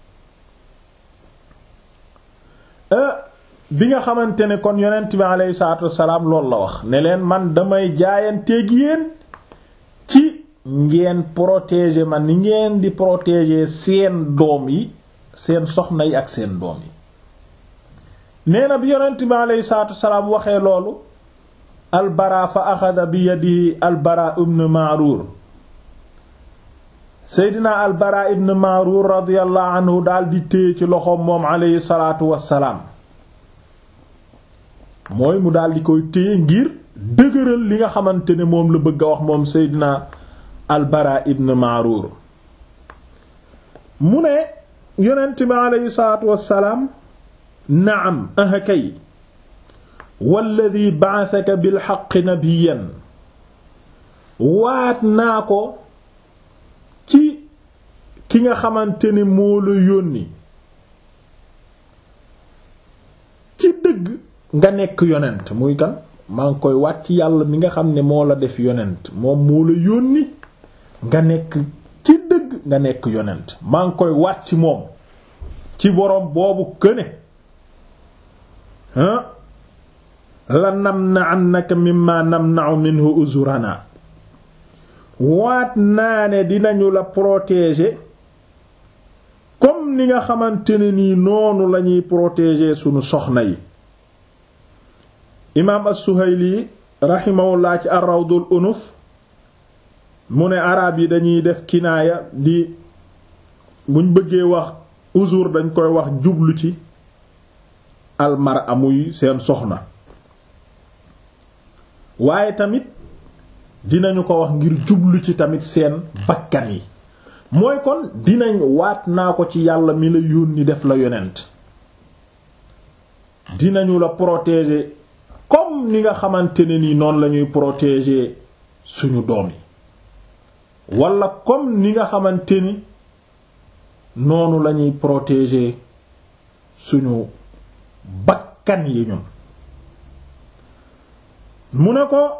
bi nga xamante ne kon yonent bi aleyhi salaatu wassalaam loolu la wax ne leen man damay jaayanteeg yéen ci ngeen protéger ma ni ngeen di protéger seen doom yi seen soxna yi ak seen doom yi nee na bi yonent bi aleyhi salaatu wassalaam waxee loolu albara fa axada bi yadihi albara ibn maaruur seydina albara ibn maaruur radiyallahu anhu daal di téye ci loxoom moom aleyhi salaatu wassalaam mooy mu daal di koy téye ngir dëgëral li nga xamante ne moom la bëgg a wax moom seydina albara ibn maaruur mu ne yonent bi aleyhi salaatu wassalaam naam aha kay walladi ba'athaka bil haqqi nabiyyan waat naa ko ci ki nga xamante ne moo la yónni ci dëgg nga nekk yonent muy kan maa ngi koy waat ci yàlla mi nga xam ne moo la def yonent moom moo la yónni nga nekk ci dëgg nga nekk yonent maa ngi koy waat ci moom ci boroom boobu këne ah la namna'annaka mimma namna'u minhu uzurana waat naa ne dinañu la protéger comme ni nga xamante ne nii noonu lañuy protéger sunu soxna yi imaam as-Suhayli rahimahullah ci ar-Rawdul Unuf mu ne araab yi dañuy def kinaaya di buñ bëggee wax uzur dañ koy wax jublu ci almar amuy seen soxna waaye tamit dinañu ko wax ngir jublu ci tamit seen bakkan yi mooy kon dinañ waat naa ko ci yàlla mi la yónni def la yonent dinañu la protéger comme ni nga xamante ne ni noonu lañuy protéger suñu doom yi wala comme ni nga xamante ni noonu lañuy protéger suñu bakkan yi ñun mu ne ko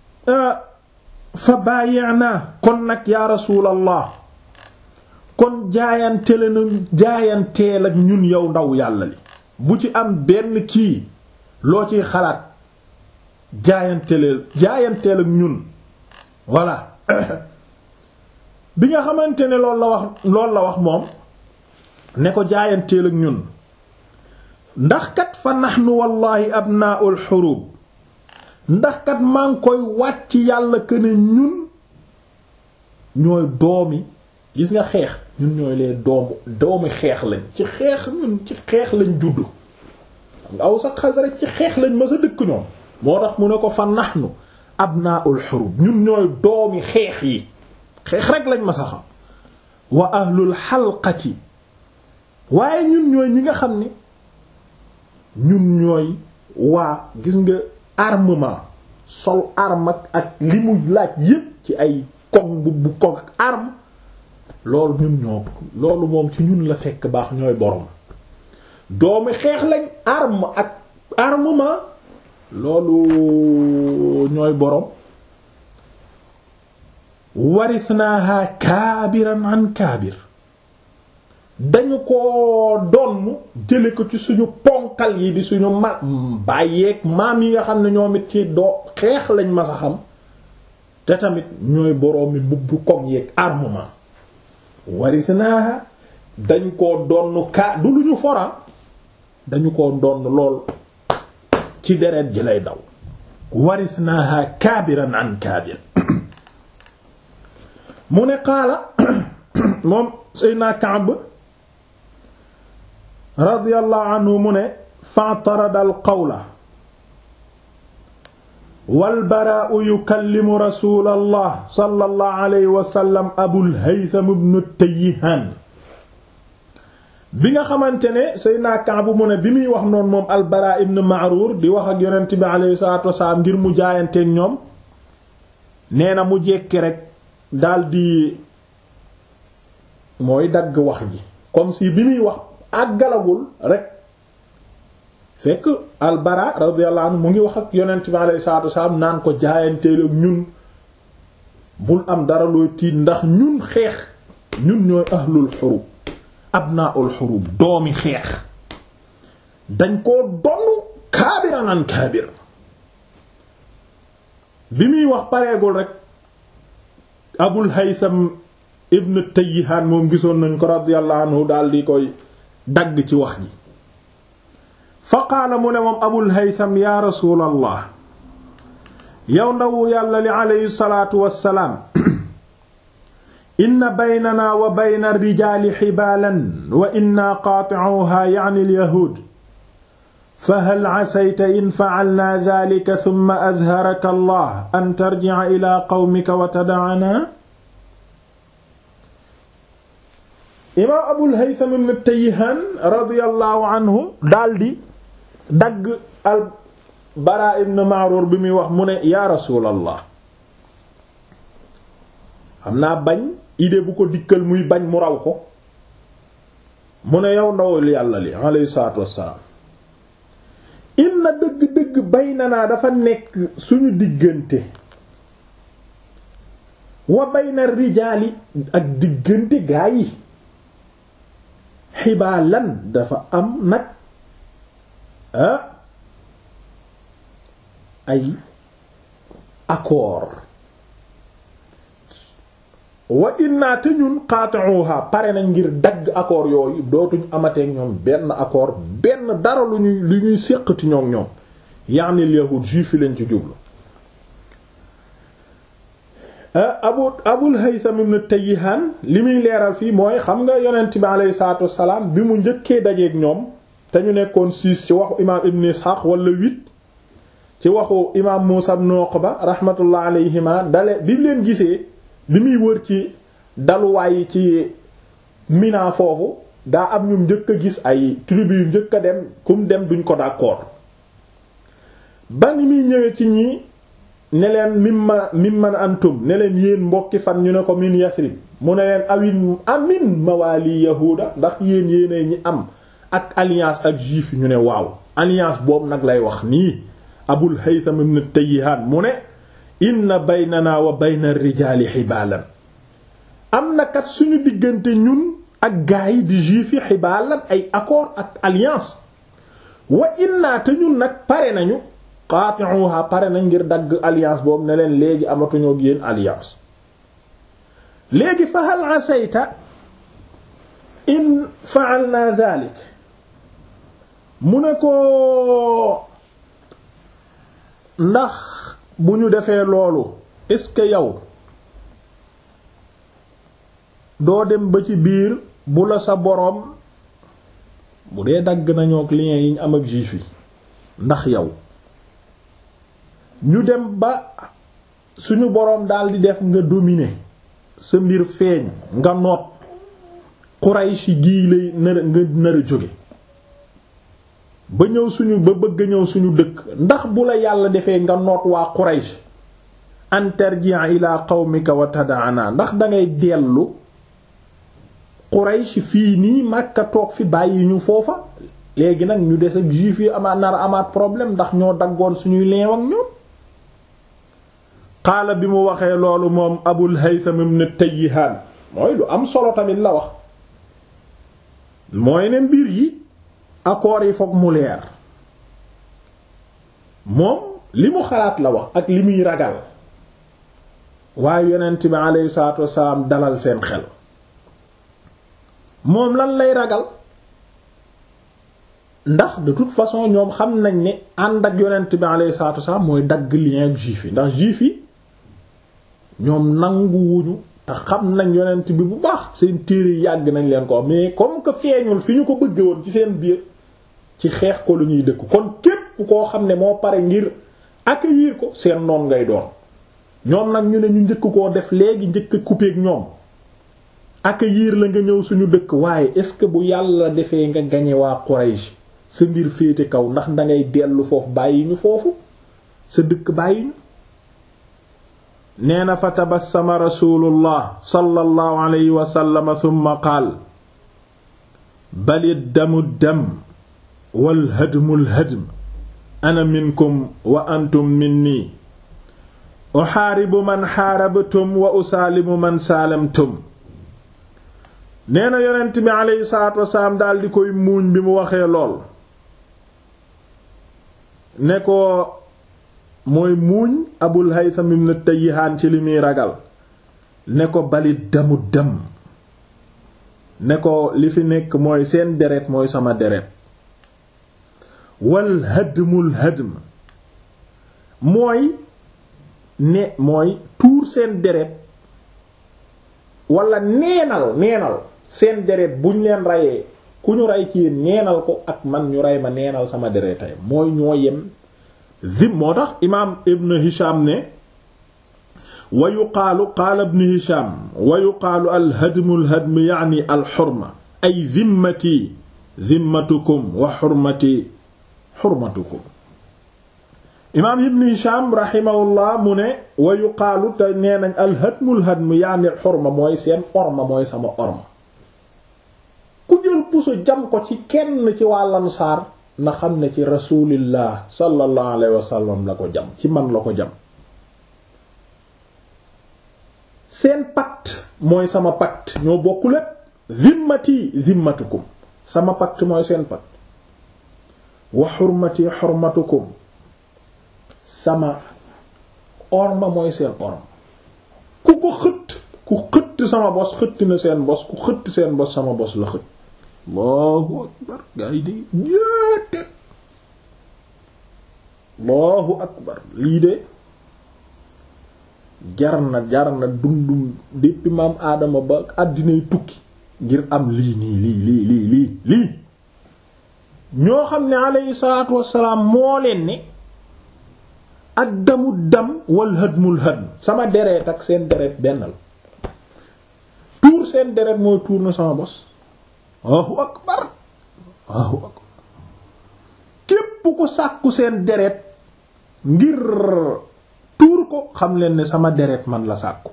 fa bàyyeena kon nag yaa rasuulallah kon jaayantele na jaayanteel ak ñun yow ndaw yàlla li bu ci am benn kii loo ciy xalaat jaayanteel jaayanteel ak ñun voilà bi nga xamante ne loolu la wax loolu la wax moom ne ko jaayanteel ak ñun ndax kat fa nahnu wallahi abnaa'ul hurub ndax kat maa ngi koy wàcc yàlla que ne ñun ñooy doomi gis nga xeex ñun ñooy lee doomu doomi xeex lañ ci xeex ñun ci xeex lañ juddu nga aw sax Xasraj ci xeex lañ ma sa dëkk ñoom moo tax mu ne ko fa nahnu abnaa'ul hurub ñun ñooy doomi xeex yi xeex rek lañ ma sa xam wa ahlul xalqati waaye ñun ñooy ñi nga xam ne ñun ñooy waa gis nga armement sol arme ak ak li mu laaj yépp ci ay koŋ bu bu koŋ ak arme loolu ñun ñoo loolu moom ci ñun la fekk baax ñooy borom doomi xeex lañ arme ak armement loolu ñooy borom warisnaaha kaabiran an kaabir dañu ko donn jële ko ci suñu ponkal yi di suñu ma bàyyeeg maam yi nga xam ne ñoom it ci doo xeex lañ ma sa xam te tamit ñooy boroomi mbubbu koŋ yeeg armement warisnaaha dañ ko donn kaa du lu ñu fora dañu ko donn lool ci deret ji lay daw warisnaaha kaabiran an kaabir mu ne qaala moom Seydina Ka'b radiyallahu anhu mu ne fa'tarada al-qawla wal Baraa'u yukallimu rasuulallah sallallahu alayhi wa sallam Abul Haytham ibn Tayyihaan bi nga xamante ne Seydina Ka'b mu ne bi muy wax noonu moom al-Baraa ibn Ma'ruur di wax ak yonent bi alayhi salaatu wa salaam ngir mu jaayanteek ñoom nee na mu jekki rek daldi mooy dagg wax ji comme si bi muy wax àggalagul rek fekk albara radiyallahu anhu mu ngi wax ak yonent bi alayhi salaatu wasalaam naan ko jaayanteel ak ñun bul am dara looy tiit ndax ñun xeex ñun ñooy ahlul xurub abnaul xurub doomi xeex dañ koo donn kaabiran an kaabir bi muy wax pareegul rek abul haytham ibn tayyihaan moom gisoon nañ ko radiyallahu anhu daal di koy dagg ci wax ji fa qaala mu ne moom abul haytham yaa rasuulallah yow ndawu yàlla li aleyhi salaatu wassalaam inna baynana wa bayna rijaali xibaalan wa inna qaati'uha ya'ni al-yahuud fa hal casayta in facalnaa daalika summa adharaka allah an tarjica ilaa qawmika wa tada'anaa imaam abul haytham ibn tayyihaan radiyallahu anhu daldi dagg al baraa ibn ma'ruur bi muy wax mu ne yaa rasuulallah xam naa bañ idée bu ko dikkal muy bañ mu raw ko mu ne yow ndawul yàlla li alayhi salaatu wassalaam inna dëgg-dëgg baynanaa dafa nekk suñu diggante wa bayna rijaali ak diggante gaa yi xibaalan dafa am nag ah ay accord wa inna te ñun qati'uha pare nañ ngir dagg accord yooyu dootuñ amateek ñoom benn accord benn dara lu ñuy lu ñuy séqati ñoom ñoom yaani yahud juif yi lañ ci jublu abu abul haytham ibn tayyihan li muy leeral fii mooy xam nga yonent bi alayhi salaatu wassalaam bi mu njëkkee dajeeg ñoom te ñu nekkoon six ci waxu imaam ibn ishaq wala huit ci waxu imaam muusa ibn uqba rahmatullah alayhima dale bi leen gisee li muy wër ci daluwaay yi ci mina foofu daa am ñu njëkk a gis ay tribu yu njëkk a dem kum dem duñ ko d'accord ba ni muy ñëwee ci ñi ne leen mimma mimman antum ne leen yéen mbokki fan ñu ne ko min yasrib mu ne leen awin amin mawali yahuda ndax yéen yéene ñi am ak alliance ak juif yi ñu ne waaw alliance boobu nag lay wax nii abul haytham ibn tayyihan mu ne inna baynana wa bayna rijaali xibaalan am na kat suñu diggante ñun ak gaa yi di juif yi xibaalan ay accord ak alliance wa inna te ñun nag pare nañu qaati'uha pare nañ ngir dagg alliance boobu ne leen léegi amatuñoo ak yéen alliance léegi fa hal asayta in fa'alna dhalik mu ne ko ndax bu ñu defee loolu est-ce que yow doo dem ba ci biir bu la sa boroom bu dee dagg nañoo ak lien yi ñu am ak juif yi ndax yow ñu dem ba suñu boroom daldi def nga dominer sa mbir feeñ nga noot Quraysh gii lay nar nga nar a jóge ba ñëw suñu ba bëgg ñëw suñu dëkk ndax bu la yàlla defee nga noot waa Quraysh an tarji'a ila qawmika wa tad'ana ndax dangay dellu Quraysh fii nii Makka toog fi bàyyi ñu foofa léegi nag ñu des ak juif yi amaat nar amaat problème ndax ñoo daggoon suñuy leew ak ñoom xaala bi mu waxee loolu moom Abul Haytham ibn Tayyihan mooy lu am solo tamit la wax mooy ne mbir yi accords yi fokk mu leer moom li mu xalaat la wax ak li muy ragal waaye yonent bi aleyhi salaatu wasalaam dalal seen xel moom lan lay ragal ndax de toute façon ñoom xam nañ ne ànd ak yonent bi aleyhi salaatu wasalaam mooy dagg lien ak juif yi ndax juif yi ñoom nanguwuñu te xam nañ yonent bi bu baax seen téere yàgg nañ leen ko mais comme que feeñul fi ñu ko bëgge woon ci seen biir ci xeex ko lu ñuy dëkk kon képp koo xam ne moo pare ngir accueillir ko seen noon ngay doon ñoom nag ñu ne ñu njëkk koo def léegi njëkk a couper ak ñoom accueillir la nga ñëw suñu dëkk waaye est-ce que bu yàlla defee nga gañe waa Quraysh sa mbir féete kaw ndax dangay dellu foofu bàyyi ñu foofu sa dëkk bàyyi ñu nee na fa tabassama rasulullah sallallahu alayhi wa sallam thumma qaal bali damu dam wal hadmul hadm ana minkum wa antum minni uxaaribu man xaarabtum wa usaalimu man saalamtum nee na yonent bi aleyhi salaatu wasalaam daal di koy muuñ bi mu waxee lool ne ko mooy muuñ abul haytham ibn tayyihaan ci li muy ragal ne ko balit damu dem ne ko li fi nekk mooy seen deret mooy sama deret wal hadmul hadm mooy ne mooy tuur seen deret wala neenal neenal seen deret buñ leen reyee ku ñu rey ci yéen neenal ko ak man ñu rey ma neenal sama deretay mooy ñoo yem zim moo tax imaam ibn hisham ne wa yuqaalu qaala ibn hisham wa yuqaalu al hadmu al hadm yaani al xurma ay zimmati zimmatukum wa xurmati xurmatukum imaam ibn hisham rahimahullah mu ne wa yuqaalu te nee nañ al hadmu al hadm yaani al xurma mooy seen orma mooy sama orma ku jël puso jam ko ci kenn ci waa lansaar na xam ne ci rasulillah sallallahu alayhi wasallam la ko jam ci man la ko jam seen pacte mooy sama pacte ñoo bokk lépp zimmati zimmatukum sama pacte mooy seen pacte wa xurmati xurmatukum sama orma mooy seen orma ku ko xëtt ku xëtt sama bos xëtt na seen bos ku xëtt seen bos sama bos la xëtt allahu akbar gaa yi de yéete allahu akbar lii de jar na jar na dundum depuis maam aadama ba àddinay tukki ngir am lii nii lii lii lii lii lii ñoo xam ne alayhi salaatu wassalaam moo leen ne ak damu dam wal hadmul hadm sama deret ak seen deret benn la tuur seen deret mooy tuur na sama bos Allahu akbar Allahu akbar képp ko sàkku seen deret ngir tuur ko xam leen ne sama deret man la sàkku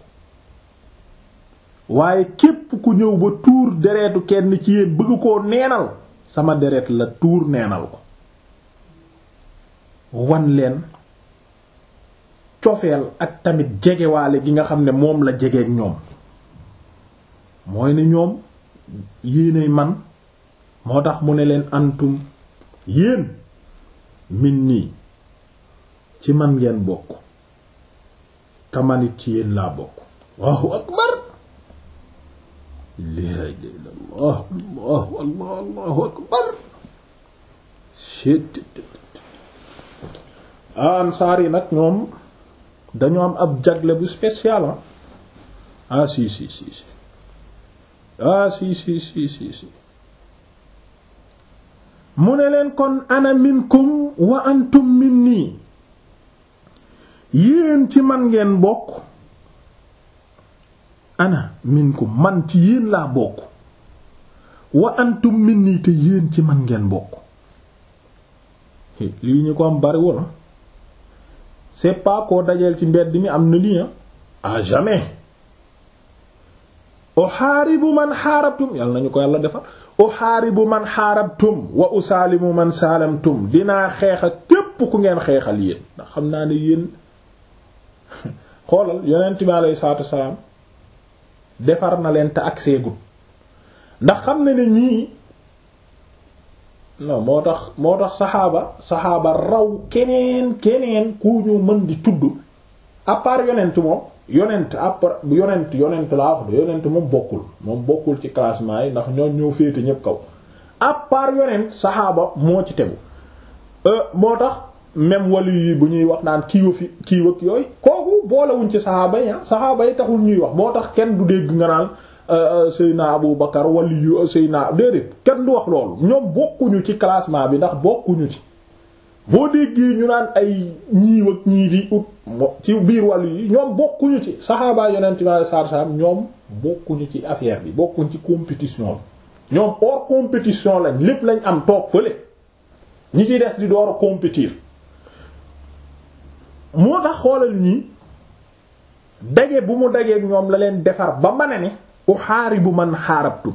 waaye képp ku ñëw ba tuur deretu kenn ci yéen bëgg koo neenal sama deret la tuur neenal ko wan leen cofeel ak tamit jegewaale gi nga xam ne moom la jegeek ñoom mooy ne ñoom yéenay man moo tax mu ne leen antum yéen min nii ci man ngeen bokk kamanit ci yéen laa bokk Allahu akbar laa ilaaha illallaah allahu allah allahu akbar ansaar yi nag ñoom dañoo am ab jagle bu spécial ah si si si si ah si si si si si mu ne leen kon ana minkum wa antum minni yéen ci man ngeen bokk ana minkum man ci yéen laa bokk wa antum minni te yéen ci man ngeen bokk lii ñu ko am bariwul c'est pas koo dajeel ci mbedd mi am na lii à jamais uhaaribu man xaarabtum yàlla nañu ko yàlla defal uhaaribu man xaarabtum wa usaalimu man saalamtum dinaa xeex ak képp ku ngeen xeexal yéen ndax xam naa ne yéen xoolal yonent bi alayhi salaatu wasalaam defar na leen te ak seegut ndax xam na ne ñii non moo tax moo tax saxaaba saxaaba raw keneen keneen ku ñu mën di tudd à part yonent moom yonent après yonent yonent laa wax de yonent moom bokkul moom bokkul ci classement yi ndax ñoo ñoo féete ñépp kaw à part yonent saxaaba moo ci tegu moo tax même wàllu yi bu ñuy wax naan kiiwa fi kiiw ak yooyu kooku boolewuñ ci saxaaba yi saxaaba yi taxul ñuy wax moo tax kenn du dégg nga naan Seyna Abu Bakar wala yu Seyna déedéet kenn du wax loolu ñoom bokkuñu ci classement bi ndax bokkuñu ci boo déggee ñu naan ay ñiiw ak ñii di ut ci biir wàllu yi ñoom bokkuñu ci saxaaba yonent bi sallallahu alayhi wasallam ñoom bokkuñu ci affaire bi bokkuñu ci compétition bi ñoom hors compétition lañ lépp lañ am toog fële ñi ci des di door a compétir moo tax xoolal ñii daje bu mu dajeeg ñoom la leen defar ba mën a ne uxaaribu man xaarabtum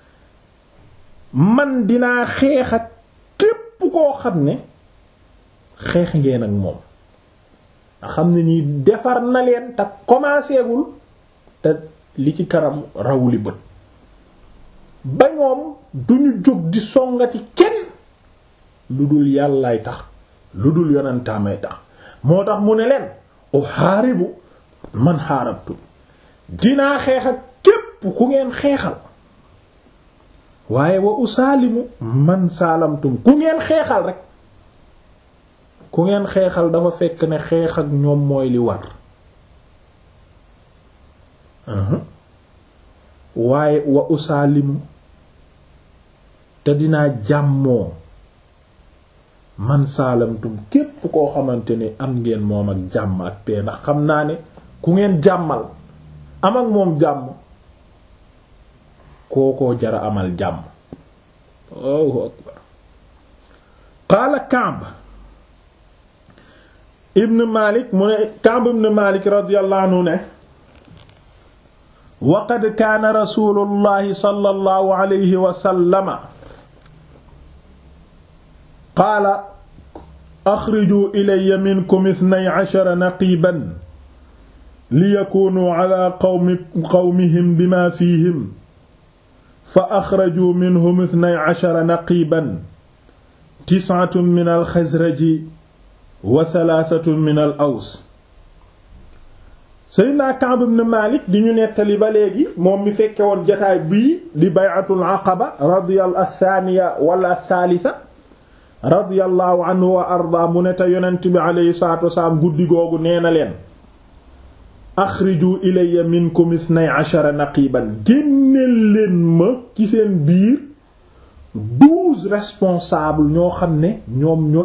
man dinaa xeex ak képp koo xam ne xeex ngeen ak moom nga xam ne nii defar na leen te commencé gul te li ci kanam rawuli bët ba ñoom duñu jóg di songati kenn lu dul yàllaay tax lu dul yonentaamay tax moo tax mu ne leen uxaaribu man xaarabtum dinaa xeex ak képp ku ngeen xeexal waaye wa usaalimu man saalamtum ku ngeen xeexal rek ku ngeen xeexal dafa fekk ne xeex ak ñoom mooy li war waaye wa usaalimu te dinaa jàmmoo man saalamtum képp koo xamante ne am ngeen moom ak jàmm ak pee ndax xam naa ne ku ngeen jàmmal am ak moom jàmm kookoo jara amal jàmm Allahu akbar qaala Ka'b ibn Malik mu ne Ka'b ibn Malik radiyallahu anhu ne wa qad kaana rasulullahi sallallahu alayhi wa sallama qaala axrijuu ilayya minkum ithnay ashara naqiiban liyakuunuu ala qawmi qawmihim bima fiihim fa axrajuu minhum ithnay ashara naqiiban tis'atun min alxasraji wa thalaatatun min al aws Seydina Ka'b ibn Malik di ñu nettali ba léegi moom mi fekke woon jataay bii di bay'atul aqaba radiyallahu athaniya wala athalitha radiyallahu anhu wa arda mu ne te yonent bi aleyhi salatu wasalaam guddi googu nee na leen axriju ilayya minkum ithnay ashara naqiban génneel leen ma ci seen biir douze responsables ñoo xam ne ñoom ñoo